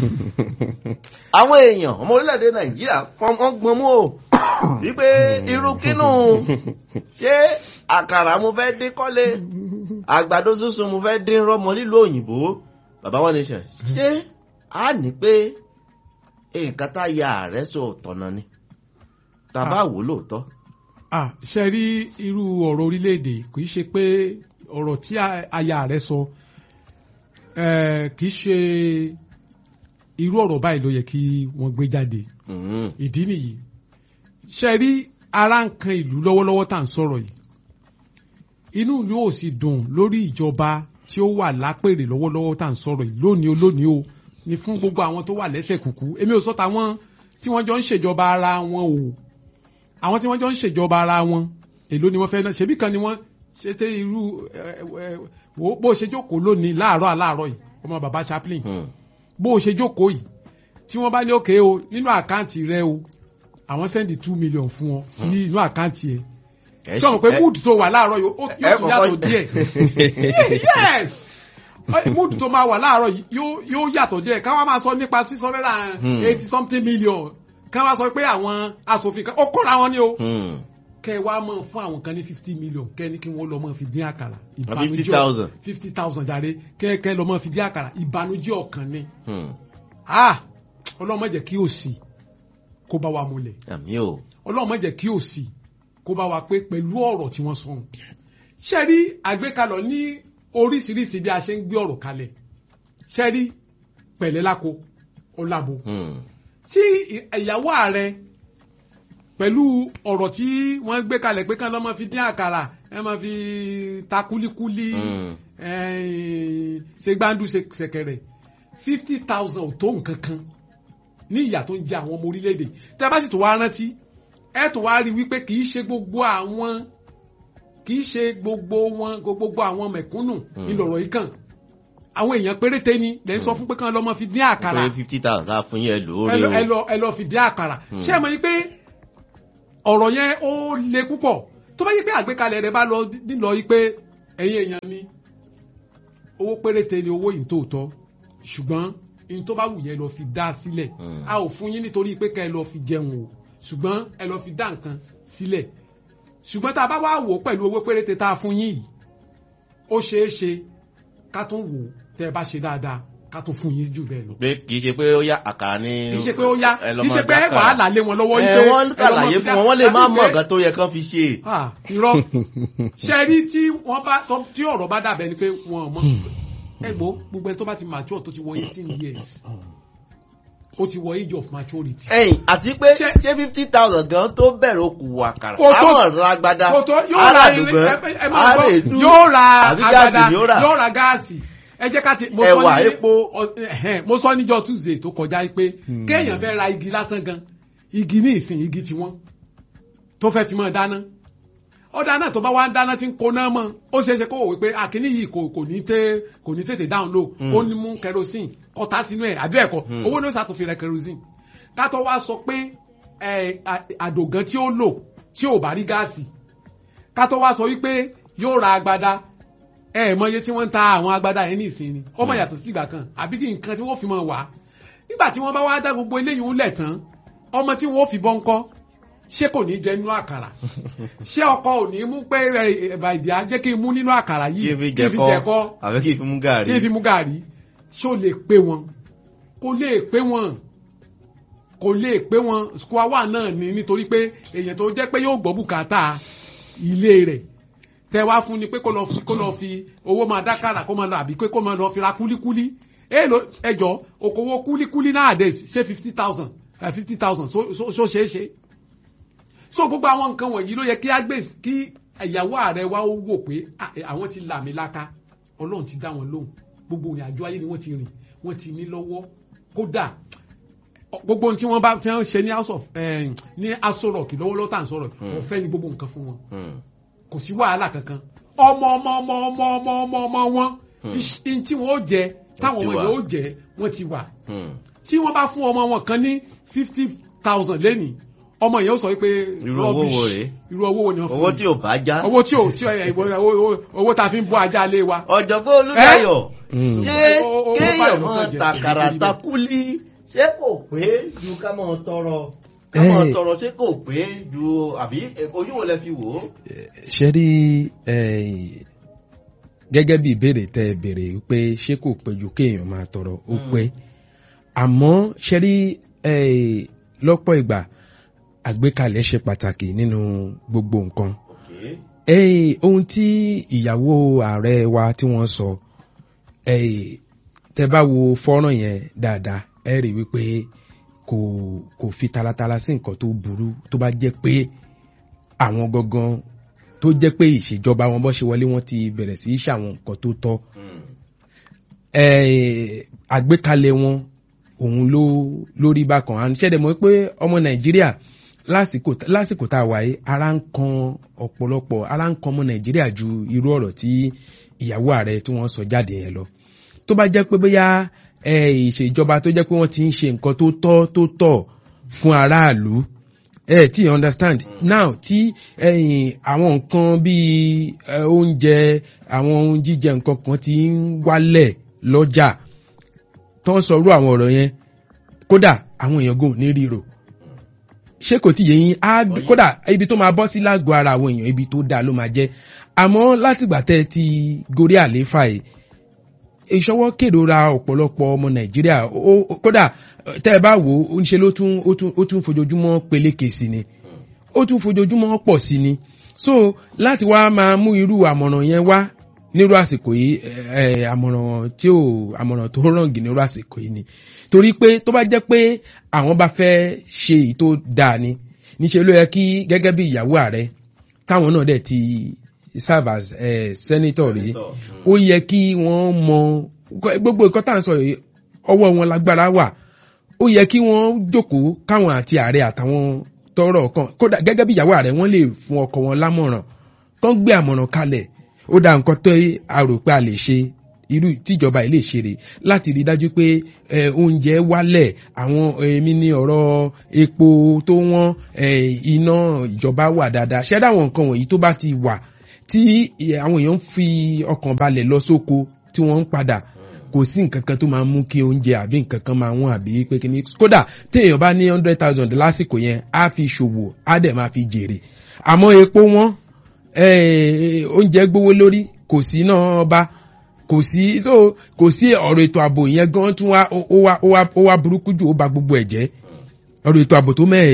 àwọn èèyàn ọmọ orílẹ̀-èdè nàìjíríà fọmọ́ gbọ́n mú o wípé irú kínú ṣé àkàrà mo fẹ́ dín kọ́lé àgbàdo sísun mo fẹ́ dín rọ́mọ nílùú òyìnbó bàbá one nation ṣé a ní pé nǹkan tá a ya ààrẹ sọ tọ̀nà ni tàbá wò lóòótọ́. ah ṣe rí irú ọ̀rọ̀ orílẹ̀-èdè kì í ṣe pé ọ̀rọ̀ tí aya rẹ̀ sọ kì í ṣe irú ọ̀rọ̀ báyìí ló yẹ kí wọ́n gbé jáde ìdí nìyí ṣe rí ara nǹkan ìlú lọ́wọ́lọ́wọ́ tá à ń sọ̀rọ̀ yìí inú ìlú ò sì dùn lórí ìjọba tí ó wà lápèrè lọ́wọ́lọ́wọ́ tá à ń sọ̀rọ̀ yìí lónìí o lónìí o ni fún gbogbo àwọn tó wà lẹ́sẹ̀ kùkú èmi ò sọ tàwọn tí wọ́n jọ ń ṣèjọba ara wọn o àwọn tí wọ́n jọ ń ṣèjọba ara wọn èló ni wọ́n fẹ́ náà ṣebí kan ni wọ́n ṣe tẹ irú wo bó ṣe jókòó lónìí láàárọ̀ aláàárọ̀ yìí ọmọ bàbá chaplain bó ṣe jókòó yìí tí wọ́n bá ní òkè o nínú àkáǹtì rẹ o àwọn sẹ́ndì two million fún ọ sí inú àkáǹtì ẹ sọ̀rọ̀ pé mood tó wà láàárọ̀ yóò tún yàtọ̀ díẹ̀ yes mood tó máa wà láàárọ̀ yóò yàtọ̀ díẹ̀ káwá máa sọ nípa six hundred and eighty something million káwá sọ pé àwọn asòfin kan ó kóra wọn ni o kẹ wá mọ fún àwọn kan ní fifty million kẹ ní kí wọn lọ mọ fi dín àkàrà ìbànújẹ́ fifty thousand jàre kẹ kẹ lọ mọ fi dín àkàrà ìbànújẹ́ ọkàn ni ọlọ́run má jẹ́ kí òṣì kó bá wa múlẹ̀ ọlọ́run má jẹ́ kí òṣì kó bá wa pé pẹ̀lú ọ̀rọ̀ tí wọ́n sọ ṣe rí àgbékalọ̀ ní oríṣiríṣi bí a ṣe ń gbé ọ̀rọ̀ kalẹ̀ ṣe rí pẹ̀lẹ́ láko ọ̀làbò tí ìyàwó ààrẹ pẹ̀lú ọ̀rọ̀ tí wọ́n gbé kalẹ̀ pé kán lọ́ máa fi dín àkàrà ẹ máa fi ta kúlíkúlí ṣe gbáǹdù ṣẹ̀kẹ̀rẹ̀ fifty thousand ò tó nǹkan kan ní ìyà tó ń jẹ àwọn ọmọ orílẹ̀-èdè tẹ́ bá sì tó wá rántí ẹ tó wá rí wípé kì í ṣe gbogbo àwọn kì í ṣe gbogbo wọn gbogbo àwọn mẹ̀kúnnù ńlọrọ̀ yìí kàn àwọn èèyàn péréte ni lẹ́yìn sọ fún pé kán lọ́ máa fi dín àkàrà pé fifty thousand ká fún yẹn lórí o ẹ lọ ẹ lọ fi dín àkàrà ṣé ẹ mọ̀ yín pé ọ̀rọ̀ yẹn ó le púpọ̀ tó bá yí pé àgbékalẹ̀ rẹ̀ bá lọ nílọ yí pé ẹ̀yin èèyàn mi owó péréte ni owó yìí tóòtọ́ ṣùgbọ́n in tó bá wù yẹn lọ fi dá sílẹ̀ a ò fún yín nítorí pé ká ẹ lọ fi jẹun o ṣùgbọ́n ẹ lọ fi dá nǹkan sílẹ̀ ṣùgbọ́n tá a bá wá wò ó pẹ̀lú owó péréte tá a fún yín yìí ó ṣeé ṣe ká tún wò ó tẹ́ ẹ bá ṣe dáadáa ká tún fún yín jù bẹ́ẹ̀ lọ. pé kì í ṣe pé ó yá àkàrà ní. kì í ṣe pé ó yá kì í ṣe pé wàhálà lé wọn lọ́wọ́ ẹ wọ́n kàlàyé fún wọn wọ́n lè má mọ̀ nǹkan tó yẹ kán fi ṣe. irọ́ ṣe rí tí wọ́n bá tí ọ̀rọ̀ bá dàbẹ̀ ni pé wọn ò mọ̀ ẹ gbọ́ gbogbo ẹni tó bá ti mature tó ti wọ eighteen years ó ti wọ age of maturity. ẹ̀yìn àti pé Ṣé- ṣé fifty thousand gan tó bẹ̀rẹ̀ okùn àkàrà Kò tó- àwọn ọ̀rọ̀ agbada kò tó yóò ra ilé aládùúgbò ẹ- ẹ máa gbọ́, àrèdú yóò ra àbí gáàsì agbada ni ó rà. yóò ra gáàsì ẹ jẹ́ ká ti mo Ẹ̀wà, sọ ní epo. ọ- ẹ̀hẹ́n, mo sọ níjọ́ tuesday tó kọjá pé kéèyàn fẹ́ ra igi lásán gan igi ní ìsìn igi tiwọn tó fẹ́ fi mọ́ dáná ọ̀dà náà tó bá wá ń dáná tí ń koná mọ́ ó ṣeé ṣe kó wò wípé àkíní yìí kò kò ní tẹ́ kò ní tètè down low ó ní mú kerosene kọta sínú ẹ̀ àbí ẹ̀kọ́ owó ní ó ṣàtúnfi rẹ̀ kerosene kátó wá sọ pé ẹ, à- àdògán tí ó lò tí ò bá rí gáàsì kátó wá sọ wípé yóò ra agbada ẹ ẹ mọ iye tí wọ́n ń ta àwọn agbada yẹn ní ìsinmi ó mọ yàtọ̀ sí ìgbà kan àbí kí nǹkan tí wọ́n fi mọ wá nígbà tí wọ́n bá wá dá gbogbo eléyìí ń lẹ̀ tán ọmọ tí wọ́n fi bọ́ ń kọ́ ṣé kò ní jẹ nínú àkàrà ṣé ọkọ ò ní mú pé ẹ ẹ̀bà ìdí á jẹ́ kí n mú nínú àkàrà kí yìí n fi kí n fi jẹ̀kọ́ jẹ̀kọ́ àbí kí n fi mú gàrí. kí n fi mú gàrí ṣé ó lè pé wọn kò lè pé wọn kò lè pé wọn square one náà ni nítorí pé èèyàn tó jẹ́ pé yóò gbọ́ bùkátà ilé rẹ̀ tẹ wá fún ni pé kó lọ fi kó lọ fi owó máa dákàrà kó máa lọ àbí pé kó máa lọ fi ra kúlíkúlí èèlò ẹjọ okòwò kúlíkúlí nowadays ṣe fifty thousand fifty thousand so so so ṣeé ṣe so gbogbo àwọn nǹkan wọ̀nyí ló yẹ kí á gbé kí ìyàwó ààrẹ wa ó wò pé ah, eh, àwọn ti là mí láká ọlọ́run ti dá wọn lóhùn gbogbo ìrìn àjò ayé ni wọ́n ti rìn wọ́n ti ní lọ́wọ́ kódà ọ- gbogbo ohun tí wọ́n bá tí wọ́n ṣe ní house of eh, ní aso rock lọ́wọ́lọ́wọ́ tá à ń sọ̀rọ̀ ọ̀fẹ́ ni gbogbo nǹkan fún wọn Hmm. kò sí wàhálà kankan ọmọ ọmọ ọmọ ọmọ ọmọ ọmọ ọmọ wọn iṣ- in tí wọn ó jẹ táwọn ti ọmọ wà. yẹn ó jẹ wọn ti wà Hmm. tí wọn bá fún ọmọ wọn kan ní fifty thousand lẹ́nìí ọmọ yẹn ó sọ wípé Irú owó wo rubbish. rèé? irú owó wo ni wọn fún owó mi? tí ò bá já. owó tí ò tí ò ẹ, owó- owó- owó tá a fi ń bọ́ ajá lé wa ọ̀jọ̀gbọ́n olùdáyọ̀ Mm. ṣé O- o- o- kéèyàn báyìí ló máa kàn jẹ́ tàkàrà ìrírí bẹ́ẹ̀. takúlí ṣé kò pé ju ká máa tọrọ ká máa Eh. tọrọ ṣé kò pé ju àbí eh, ojú wo lẹ fi wò ó. ṣe rí eh, gẹ́gẹ́ bí ìbéèrè tẹ́ ẹ béèrè pé ṣé kò pé ju kéèyàn máa tọrọ ó pé àmọ́ ṣe rí eh, lọ́pọ̀ ìgbà àgbékalẹ̀ ṣe pàtàkì nínú gbogbo nǹkan Okay. Eh, ohun tí ìyàwó ààrẹ wa tí wọ́n sọ eh, tẹ́ bá wo fọ́nrán yẹn dáadáa ẹ rí wípé kò kò fi taratara sí nǹkan tó burú tó bá jẹ́ pé àwọn gangan tó jẹ́ pé ìṣèjọba wọn bọ́ ṣe wọlé wọn ti bẹ̀rẹ̀ sí í ṣàwọn nǹkan tó tọ́ Hmm. eh, àgbékalẹ̀ wọn òun ló lórí bákan à ń ṣẹ́dẹ̀ mọ́ pé ọmọ nàìjíríà lásìkò lásìkò tá a wáyé ara ń kan ọ̀pọ̀lọpọ̀ ara ń kan ọmọ nàìjíríà ju irú ọ̀rọ̀ tí ìyàwó ààrẹ tí wọ́n sọ jáde yẹn lọ tó bá jẹ́ pé bóyá eh, ìṣèjọba tó jẹ́ pé wọ́n ti ń ṣe nǹkan tó tọ́ tó tọ́ fún aráàlú ẹ tí you understand now tí ẹyìn àwọn nǹkan bíi ẹ, oúnjẹ àwọn ohun jíjẹ nǹkan kan ti ń wálẹ̀ lọ́jà tó ń sọrú àwọn ọ̀rọ̀ yẹn kódà àwọn èèyàn gò ní ríro ṣé kò tí yẹ yín á kódà ibi tó máa bọ́ sí lágọ̀ọ́ ara àwọn èèyàn ibi tó dáa ló máa jẹ́ àmọ́ látìgbà tẹ́ ẹ ti gorí àlééfà yìí ìṣọwọ́ kérora ọ̀pọ̀lọpọ̀ ọmọ nàìjíríà ó- ó- kódà tẹ́ ẹ bá wò ó ń ṣe ló tún ó tún ó tún fojoojúmọ́ peléke sí ni ó tún fojoojúmọ́ pọ̀ sí ni so láti wá máa mú irú àmọ̀ràn yẹn wá nírú àsìkò yìí ẹ ẹ àmọ̀ràn tí ò àmọ̀ràn tó ràngì nírú àsìkò yìí ni torí pé tó bá jẹ́ pé àwọn bá fẹ́ ṣe èyí tó dáa ni níṣẹ́ ló yẹ kí gẹ́gẹ́ bí ìyàwó ààrẹ táwọn náà dẹ̀ ti serve as eh, senator rí Senator, ó yẹ kí wọ́n mọ gbogbo nǹkan tá à ń sọ yìí ọwọ́ wọn lágbára wà ó yẹ kí wọ́n jókòó káwọn àti ààrẹ àtàwọn tọrọ kan kódà gẹ́gẹ́ bí ìyàwó ààrẹ wọ́n lè fún ọkọ wọn lámọ̀ràn kán gbé àmọ̀ràn kalẹ̀ ó dá nǹkan tó a rò pé a lè ṣe irú tíjọba yìí lè ṣe rè láti rí i dájú pé ẹ, oúnjẹ wálẹ̀ àwọn èmi ní ọ̀rọ̀ epo tó wọ́n ẹ, iná ìjọba wà dáadáa ṣẹ́dá àwọn nǹkan wọ̀nyí tó bá ti wà tí ẹ, àwọn èèyàn ń fi ọkàn balẹ̀ lọ sóko tí wọ́n ń padà kò sí nǹkan kan tó máa mú kí oúnjẹ àbí nǹkan kan máa wọ́n àbí pé kí ni kódà téèyàn bá ní hundred thousand lásìkò yẹn á fi ṣòwò á dẹ̀ máa fi jèrè àmọ́ epo wọn eh, oúnjẹ gbówó lórí kò sí náà ọba kò sí so kò sí ọ̀rọ̀ ètò ààbò yẹn gan tún wá ó ó wá ó wá ó wá burúkú jù ó ba gbogbo ẹ̀ jẹ́ ọ̀rọ̀ ètò ààbò tó mẹ́ẹ̀ yìí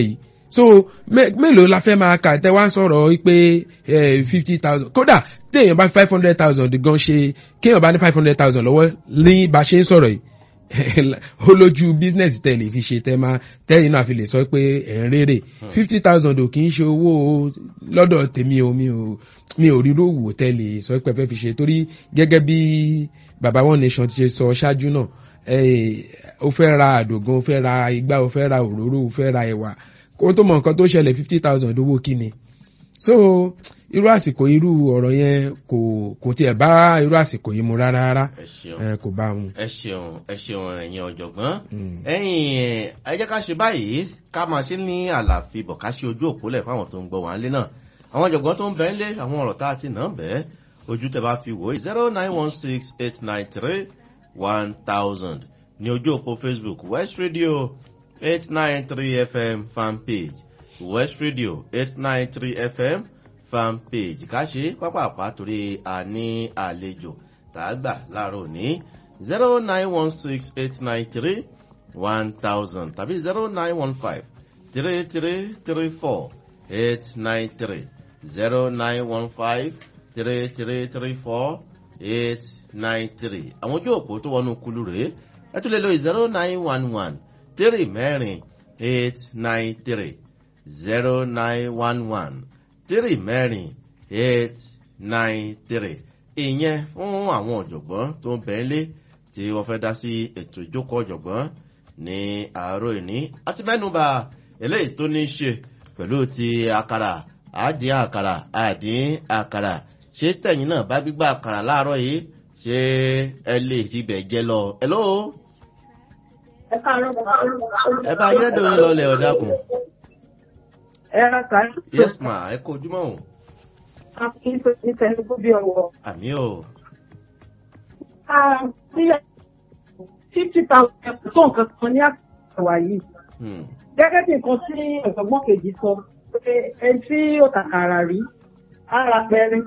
so mé- mélòó la fẹ́ máa kà tẹ́ wá ń sọ̀rọ̀ pé fifty thousand kódà téèyàn bá five hundred thousand gan ṣe kéèyàn bá ní five hundred thousand lọ́wọ́ ní bá a ṣe ń sọ̀rọ̀ yìí ó lójú business tẹ́ lè fi ṣe tẹ́ máa tẹ́yìn náà fi lè sọ pé ẹ̀ ń rèrè fifty thousand ò kì í ṣe owó lọ́dọ̀ tèmi o mi ò mi ò rí rówó tẹ́ lè sọ pé ẹ fẹ́ fi ṣe torí gẹ́gẹ́ bí baba one nation ti ṣe sọ ṣáájú náà eh, ó fẹ́ ra àdògán ó fẹ́ ra igbá ó fẹ́ ra òróró ó fẹ́ ra ẹ̀wà kó tó mọ nǹkan tó ṣẹlẹ̀ fifty thousand owó kíni so irú àsìkò irú ọ̀rọ̀ yẹn kò kò tiẹ̀ bá irú àsìkò yìí mu rárá rárá ẹ ṣeun eh, kò bá mu. ẹ ṣeun ẹ ṣeun ẹ̀yin ọ̀jọ̀gbọ́n Mm. ẹ̀yin ẹ jẹ́ ká ṣe báyìí ká máa ṣe ní àlàfibọ̀ ká ṣe ojú òpólẹ̀ fáwọn tó ń gbọ́ wá ń lé náà àwọn ọ̀jọ̀gbọ́n tó ń bẹ ń lé àwọn ọ̀rọ̀ tá a ti nà ń bẹ́ẹ̀ ojú tẹ bá fi wò ó zero nine one six eight nine three one thousand ní ojú òpó facebook west radio eight nine three fm fan page west radio eight nine three fm fan page ká ṣe pápápá torí a ní àlejò tá a gbà láàárọ̀ òní zero nine one six eight nine three one thousand tàbí zero nine one five three three three four eight nine three zero nine one five three three three four eight nine three àwọn ojú òpó tó wọnú kulu rèé ẹ tún lè lo zero nine one one three mẹ́rin eight nine three zero nine one one three mẹ́rin eight nine three ìyẹn fún àwọn ọ̀jọ̀gbọ́n tó ń bẹ̀ ń lé tí wọ́n fẹ́ dá sí ètò ìjókòó ọ̀jọ̀gbọ́n ní àárọ̀ ìní àti mẹ́nuba eléyìí tó ní í ṣe pẹ̀lú ti àkàrà àdín àkàrà àdín àkàrà ṣé tẹ̀yìn náà bá gbígbà àkàrà láàárọ̀ yìí ṣé ẹ lè tibẹ̀ jẹ lọ. hello ẹ káàárọ̀ bàbá. ẹ bá ayédèdè yín lọlẹ̀ ọ̀dàkùn. ẹ ra kàá. yes ma ẹ kó ojúmọ́ o a kì í pè ní tẹnugbó bí ọwọ́. àmì o fifty thousand tó nǹkan kan ní àwà yìí. Hmm, gẹ́gẹ́ bí nǹkan tí ọ̀sọ̀gbọ́n kejì sọ pé ẹni tí ó tàkàrà rí ara pẹrin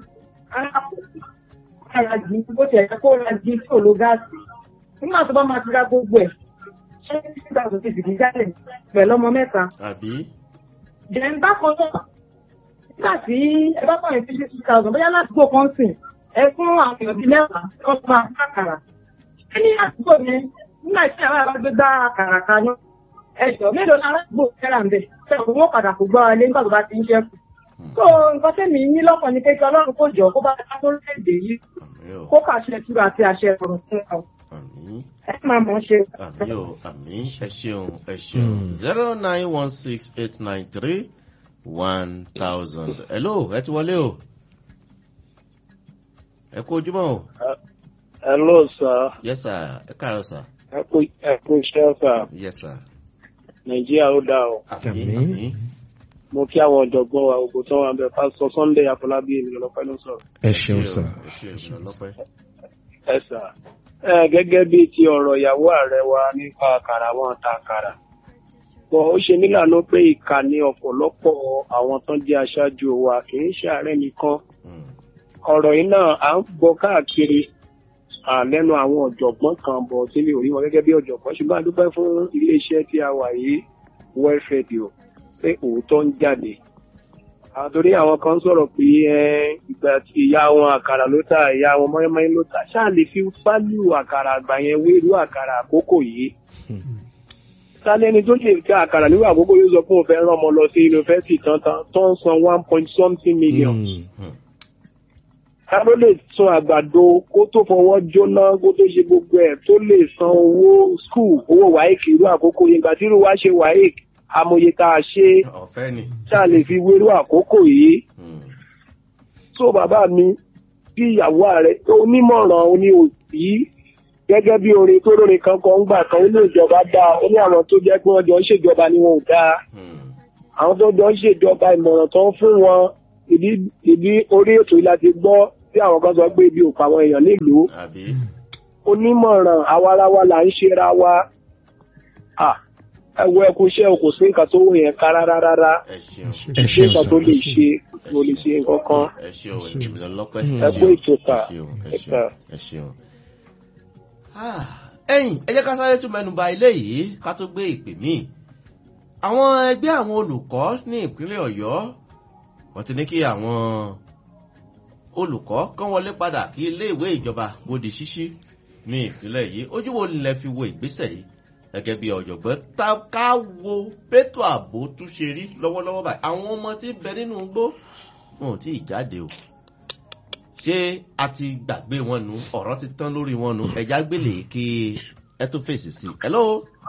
ara jí bó ti ẹ̀ka kó ra jí tí ò lo gáàsì nígbà tó bá máa ti ra gbogbo ẹ̀ ṣé fifty thousand ti fìdí jálẹ̀ pẹ̀lú ọmọ mẹ́ta. àbí Jẹ̀ń bákan náà, nígbà tí ẹ bá pààyàn fifty two thousand bóyá ládùúgbò kan sìn, ẹ fún àwọn èèyàn bíi mẹ́wàá tí wọ́n máa fún àkàrà. Ṣé ní àdúgbò yẹn, nígbà tí àwọn ará gbé gbá àkàrà kaná, ẹ̀jọ̀ mélòó ni aládùúgbò fẹ́ràn ń bẹ̀? Ṣé òun ó padà kó gbọ́ wa lé nígbà tó bá ti ń ṣẹ́kù? So nǹkan tẹ́mi ní lọ́kàn ni pé kí Ọlọ́run kò jọ kó bá dá lórílẹ̀-èdè yìí àmì o kó kàṣẹ túra àti àṣẹ ọ̀rọ̀ fún ọ. àmì. Ẹ máa mọ̀ ọ́ ṣe. àmì o àmì ẹ ṣeun ẹ ṣeun Mm. zero nine one six eight nine three one thousand hello ẹ ti wọlé o ẹ kú ojúmọ́ o Hello, sir. yes sir ẹ káàárọ̀ sir Ẹ kú ẹ kú iṣẹ́ sir. yes sir Nàìjíríà ó dáa o. àmì Àmín. àmì Mo kí àwọn ọ̀jọ̀gbọ́n wa gbogbo tó wà ń bẹ̀. Pásítọ̀ Sunday Afọlábí ènìyàn lọ́pẹ́ ló ń sọ̀rọ̀. ẹ ṣeun sà. ẹ ṣe ìrìnà lọ́pẹ́ Ẹ sà. Ẹ gẹ́gẹ́ bí ti ọ̀rọ̀ ìyàwó ààrẹ wa nípa àkàrà wọn ta àkàrà. Bọ̀ ó ṣe mí lànà pé ìkà ni ọ̀pọ̀lọpọ̀ àwọn tán jẹ́ aṣáájú wa kì í ṣe ààrẹ nìkan. Hmm, Ọ̀rọ̀ yìí náà à ń gbọ́ káàkiri à, lẹ́nu àwọn ọ̀jọ̀gbọ́n kan bọ̀ tí mi ò rí wọn gẹ́gẹ́ bí ọ̀jọ̀gbọ́n ṣùgbọ́n a dúpẹ́ fún iléeṣẹ́ tí a wà yìí World Radio pé òótọ́ ń jáde. àtòrí àwọn kan sọ̀rọ̀ pé ẹ, ìgbà tí ìyá wọn àkàrà ló tà ìyá wọn mọ́yánmọ́yán ló tà ṣáà lè fi fálù àkàrà àgbà yẹn wérú àkàrà àkókò yìí. sálẹ̀ ẹni tó lè ká àkàrà níwò àkókò yóò sọ pé òun fẹ́ rán ọmọ lọ sí yunifásitì tán tán tó ń san one point something million Mm. ká ló lè sun àgbàdo kó tó fọwọ́ jóná kó tó ṣe gbogbo ẹ̀ tó lè san owó skul owó waec irú àkókò yẹn ìgbà tí irú wa ṣe waec amòye tá a ṣe ọ̀fẹ́ ni tá a lè fi wérú àkókò yìí Hmm, tó bàbá mi bí ìyàwó ààrẹ onímọ̀ràn oní òbí gẹ́gẹ́ bí orin tó lórin kan kan ń gbà kan ó ní ìjọba dáa ó ní àwọn tó jẹ́ pé wọ́n jọ ń ṣèjọba ni wọn ò dáa hmm, àwọn tó jọ ń ṣèjọba ìmọ̀ràn tó ń fún wọn ìdí ìdí orí ètò yìí la ti gbọ́ tí àwọn kan sọ pé ibi ò pa àwọn èèyàn nílùú àbí onímọ̀ràn awarawa là ń ṣera wa Ah, ẹ wo ẹkú iṣẹ́ o kò sí nǹkan tó wù yẹn ká rárá rárá ẹ ṣeun ẹ ṣé ṣeun nǹkan sà. tó lè ṣe tó lè ṣe nǹkan kan ẹ ṣeun ìrìnà lọ́pẹ́ ẹ kú ètò ta ẹ ṣeun ẹ ẹ ṣeun ta. ẹ ṣeun. Ah, ẹ̀yin ẹ jẹ́ ká sáré tún mẹ́nu ba ilé yìí ká tó gbé ìpè míì àwọn ẹgbẹ́ àwọn olùkọ́ ní ìpínlẹ̀ ọ̀yọ́ wọ́n ti ní kí àwọn olùkọ́ kán wọlé padà kí iléèwé ìjọba kó di ṣíṣí ní ìpínlẹ̀ yìí ojú wo lẹ fi wo ìgbésẹ̀ yìí gẹ́gẹ́ bí ọ̀jọ̀gbọ́n ta ká wo pétò ààbò tún ṣe rí lọ́wọ́lọ́wọ́ báyìí àwọn ọmọ tí ń bẹ nínú igbó wọn ò tí ì jáde o ṣé a ti gbàgbé wọn nu ọ̀rọ̀ ti tán lórí wọn nu ẹ̀já gbélé kí ẹ tó fèsì sí i. hello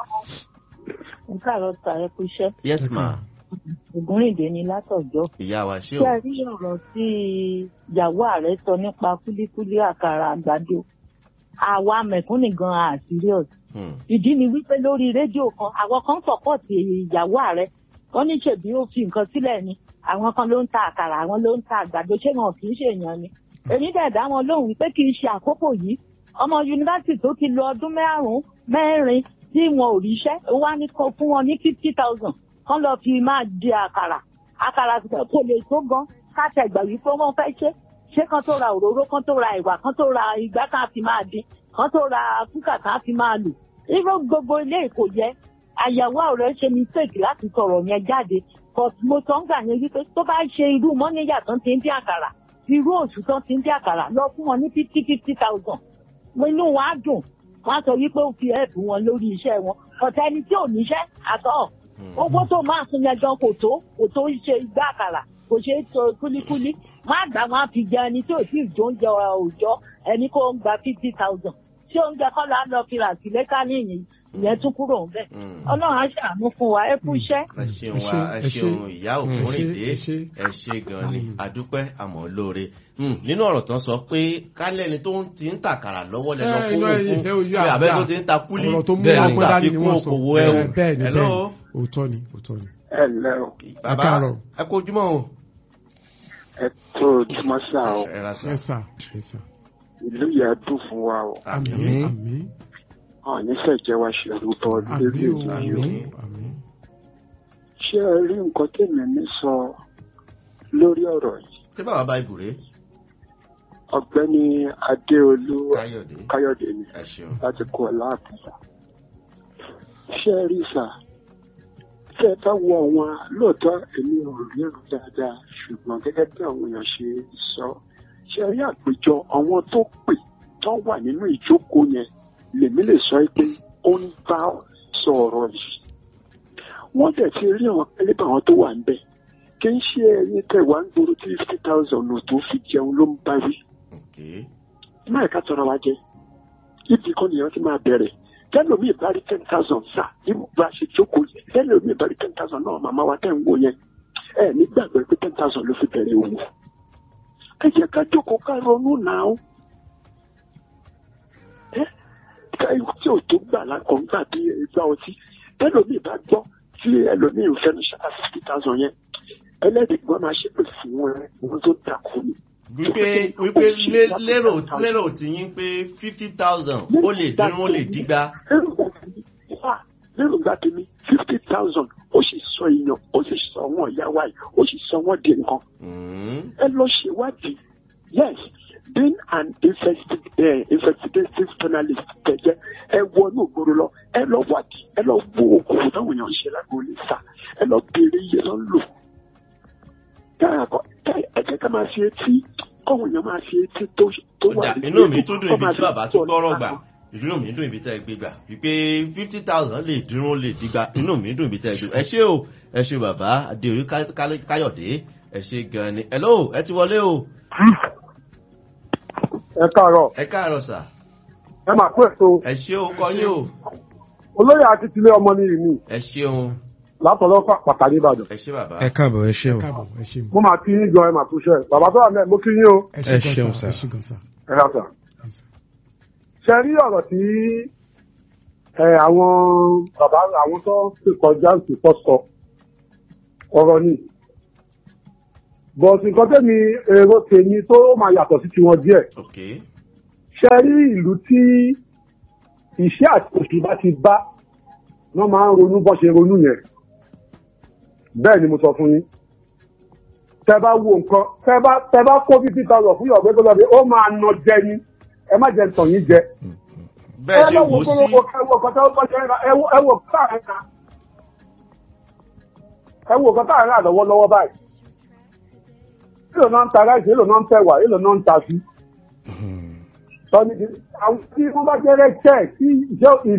nǹkan àrò ta ẹ kú iṣẹ́ yes ma ògúnrìndé ni látọ̀jọ́. ìyá wa ṣé ṣé o ẹ rí ọ̀rọ̀ tí ìyàwó ààrẹ sọ nípa kúlíkúlí àkàrà àgbàdo àwa mẹ̀kúnnì gan-an à serious. Hmm. ìdí ni wípé lórí rédíò kan àwọn kan sọ̀pọ̀tì ìyàwó ààrẹ wọ́n ní ṣèbí ó fi nǹkan sílẹ̀ ni àwọn kan ló ń ta àkàrà àwọn ló ń ta àgbàdo ṣé wọn kì í ṣèyàn ni. èmi dẹ̀ dá wọn lóhùn wípé kì í ṣe àkókò yìí ọmọ yunifásitì tó ti lo ọdún márùn-ún mẹ́rin tí wọn ò ríṣẹ́ ó wá ní kó fún wọn ní fifty thousand kán lọ fi máa di àkàrà àkàrà kò lè tó gan káṣẹ ìgbà wípé wọn fẹ́ ṣe ṣé kán tó ra òróró kán tó ra ìwà kán tó ra ìgbà kan á fi máa dín kán tó ra kúkà kan á fi máa lò irú gbogbo ilé kò yẹ àyàwó ọ̀rẹ́ ṣe mistake láti sọ̀rọ̀ yẹn jáde but mo sọ ń gbà yẹn wípé tó bá ṣe irú mọ́níyà tán ti ń dín àkàrà irú oṣù tán ti ń dín àkàrà lọ fún wọn ní fifty fifty thousand inú wọn á dùn wọn á sọ wípé ó fi ẹ̀bùn wọn lórí iṣẹ́ wọn ọ̀tá ẹni tí ò níṣẹ́ àtọ̀ owó tó máa sun yẹn gan kò tó kò tó ṣe igbá àkàrà kò ṣe é tó kúlíkúlí má gbà wọn á fi jẹ ẹni tí ò tí ì jó oúnjẹ òòjọ́ ẹni kó ń gba fifty thousand tí oúnjẹ kọ́ la lọ fi rà sí lẹ́ka níyìn ìyẹn tún kúrò ń bẹ̀ Hmm. ọlọ́run á ṣàánú fún wa ẹ kú iṣẹ́. ẹ ṣeun Ẹ wa ṣé, ẹ ẹ ṣé. ṣeun ìyá ògúnrìndé ẹ ṣé. ẹ ṣe gan ni Mm. àdúpẹ́ àmọ́ lóore Hmm, nínú ọ̀rọ̀ tán sọ pé kálẹ́ni tó ń ti ń tàkàrà lọ́wọ́ lẹ́nu Ẹ, kówó iná fún ẹ, ojú pé àgbà. abẹ́ tó ti ń ta kúlí ọ̀rọ̀ tó mú Bẹ́ẹ̀ ni. ọgbọ́n dání ni àfikún wọ́n sọ okòwò ẹ̀ o Ẹ, bẹ́ẹ̀ ni Hello? bẹ́ẹ̀ ni òótọ́ ni òótọ́ ni. ẹ ǹlẹ́ o bàbá káàárọ̀. ẹ kó ojúmọ́ o ẹ tó ojúmọ́ sá o ẹ ra sá ẹ sà ẹ sà ìlú yẹn dùn fún wa o àmì àmì àmì àwọn nífẹ̀ẹ́ jẹ́ wa ṣẹ̀rù bọ́ àmì lórí o èyí o àmì àmì. ṣé ẹ rí nǹkan tèmi ní sọ lórí ọ̀rọ̀ yìí ṣé bàbá bá ibùrẹ́ ọ̀gbẹ́ni adéolú káyọ̀dé káyọ̀dé ni ẹ ṣeun láti kó ọlá àbúrò ṣé ẹ rí sà tẹ́ ẹ bá wọ wọn lóòótọ́ èmi ò ríran dáadáa ṣùgbọ́n gẹ́gẹ́ bí àwọn èèyàn ṣe sọ ṣé ẹ rí àpéjọ àwọn tó pè tó wà nínú ìjókòó yẹn lèmi lè sọ pé ó ń bá sọ ọ̀rọ̀ yìí wọ́n dẹ̀ ti rí àwọn pẹ́lẹ́bà àwọn tó wà ń bẹ̀ kì í ṣe ẹyin tẹ̀ wá ń gbòòrò tí fifty thousand ò tó fi jẹun ló ń bá wí ok máa ká tọrọ wa jẹ ibi kan nìyẹn ti máa bẹ̀rẹ̀ tẹlomi bá rí ten thousand sá ibu bá ṣe jókòó yẹ tẹlomi bá rí ten thousand náà màmá wa tẹ̀ ń wò yẹn ẹ nígbàgbọ́ pé ten thousand ló fi bẹ̀rẹ̀ òwò ẹ jẹ́ ká jókòó ká ronú náà ẹ ká tí ò tó gbà lákọ̀ ńgbà bí ìgbà ọtí tẹlomi bá gbọ́ tí ẹlòmí ò fẹ́ ní ṣáà fifty thousand yẹn ẹlẹ́dìgbọ́n máa ṣépè fún ẹ ohun tó dàkú ni wípé wípé lé- lérò lérò tí yín pé fifty thousand ó lè dín ó lè dígba lérò gba tèmi fifty thousand ó sì sọ èèyàn ó sì sọ wọn ìyá wa yìí ó sì sọ wọn di nǹkan Hmm, ẹ lọ ṣèwádìí yes being an investi uh, investigative journalist kẹjẹ ẹ wọnú ògbóró lọ ẹ lọ wádìí ẹ lọ wo okòwò táwọn èèyàn ń ṣe lágbo lè sá ẹ lọ béèrè iye lọ ń lò ẹ jẹ́ ká máa fi etí kọ́wọn èèyàn máa fi etí tó tó ó wà dà ní inú mi tún dùn kọ́ ibi máa tí fi bàbá tún gbọ́ gbọ́rọ̀ nípa gbà kan. inú mi dùn ibi tẹ́ ẹ gbé gbà wípé fifty thousand lè dín ó lè dígba inú mi dùn ibi tẹ́ ẹ gbé ẹ ṣé o ẹ ṣé bàbá adéorí Ká- Ká- káyọ̀dé ẹ ṣé gan ni hello ẹ ti wọlé o ẹ káàárọ̀ ẹ káàárọ̀ sà ẹ máa kó èso ẹ ṣé o kọ́ yín o olóyè àti tilé ọmọ ní ìní ẹ ṣeun látọ̀lọ́ pàtàkì ìbàdàn ẹ ṣé bàbá ẹ káàbọ̀ ẹ ṣé ẹ o káàbọ̀ ẹ ṣeun mo máa kí yín gan ẹ máa kú iṣẹ́ bàbá tó wà mẹ́ẹ̀ mo kí yín o ẹ ẹ ṣe ṣeun gan sà. sa ẹ ṣe gan sa. ẹ rà sà. ṣe rí ọ̀rọ̀ tí ẹ àwọn bàbá àwọn tó ti kọjá ń sìnkọ́ sọ ọ̀rọ̀ ni bọ̀sì nǹkan tẹ́mi èrò tèmi tó máa yàtọ̀ sí tiwọn díẹ̀ ok ṣe rí ìlú tí ìṣẹ́ àti òṣì bá ti bá wọ́n máa ń ronú bọ́ ṣe ronú yẹn bẹ́ẹ̀ ni mo sọ fún yín tẹ bá wo nǹkan tẹ bá tẹ bá kó fifty thousand fún yọ̀gbẹ́ gbọ́dọ̀ bí ó máa nà jẹ ni ẹ má jẹ tàn yín jẹ. bẹ́ẹ̀ ṣe wò ó sí ẹ wo kọ́tà ó bọ́jọ́ ẹ wo ẹ wo kọ́tà ẹ̀ ta ẹ wo nǹkan tá à ń rà lọ́wọ́lọ́wọ́ báyìí èlò náà ń ta ráìsì èlò náà ń tẹ̀wà èlò náà ń ta sí. Hmm. sọ ni àwọn tí wọ́n bá jẹ́ rẹ́kẹ̀ tí ìjọ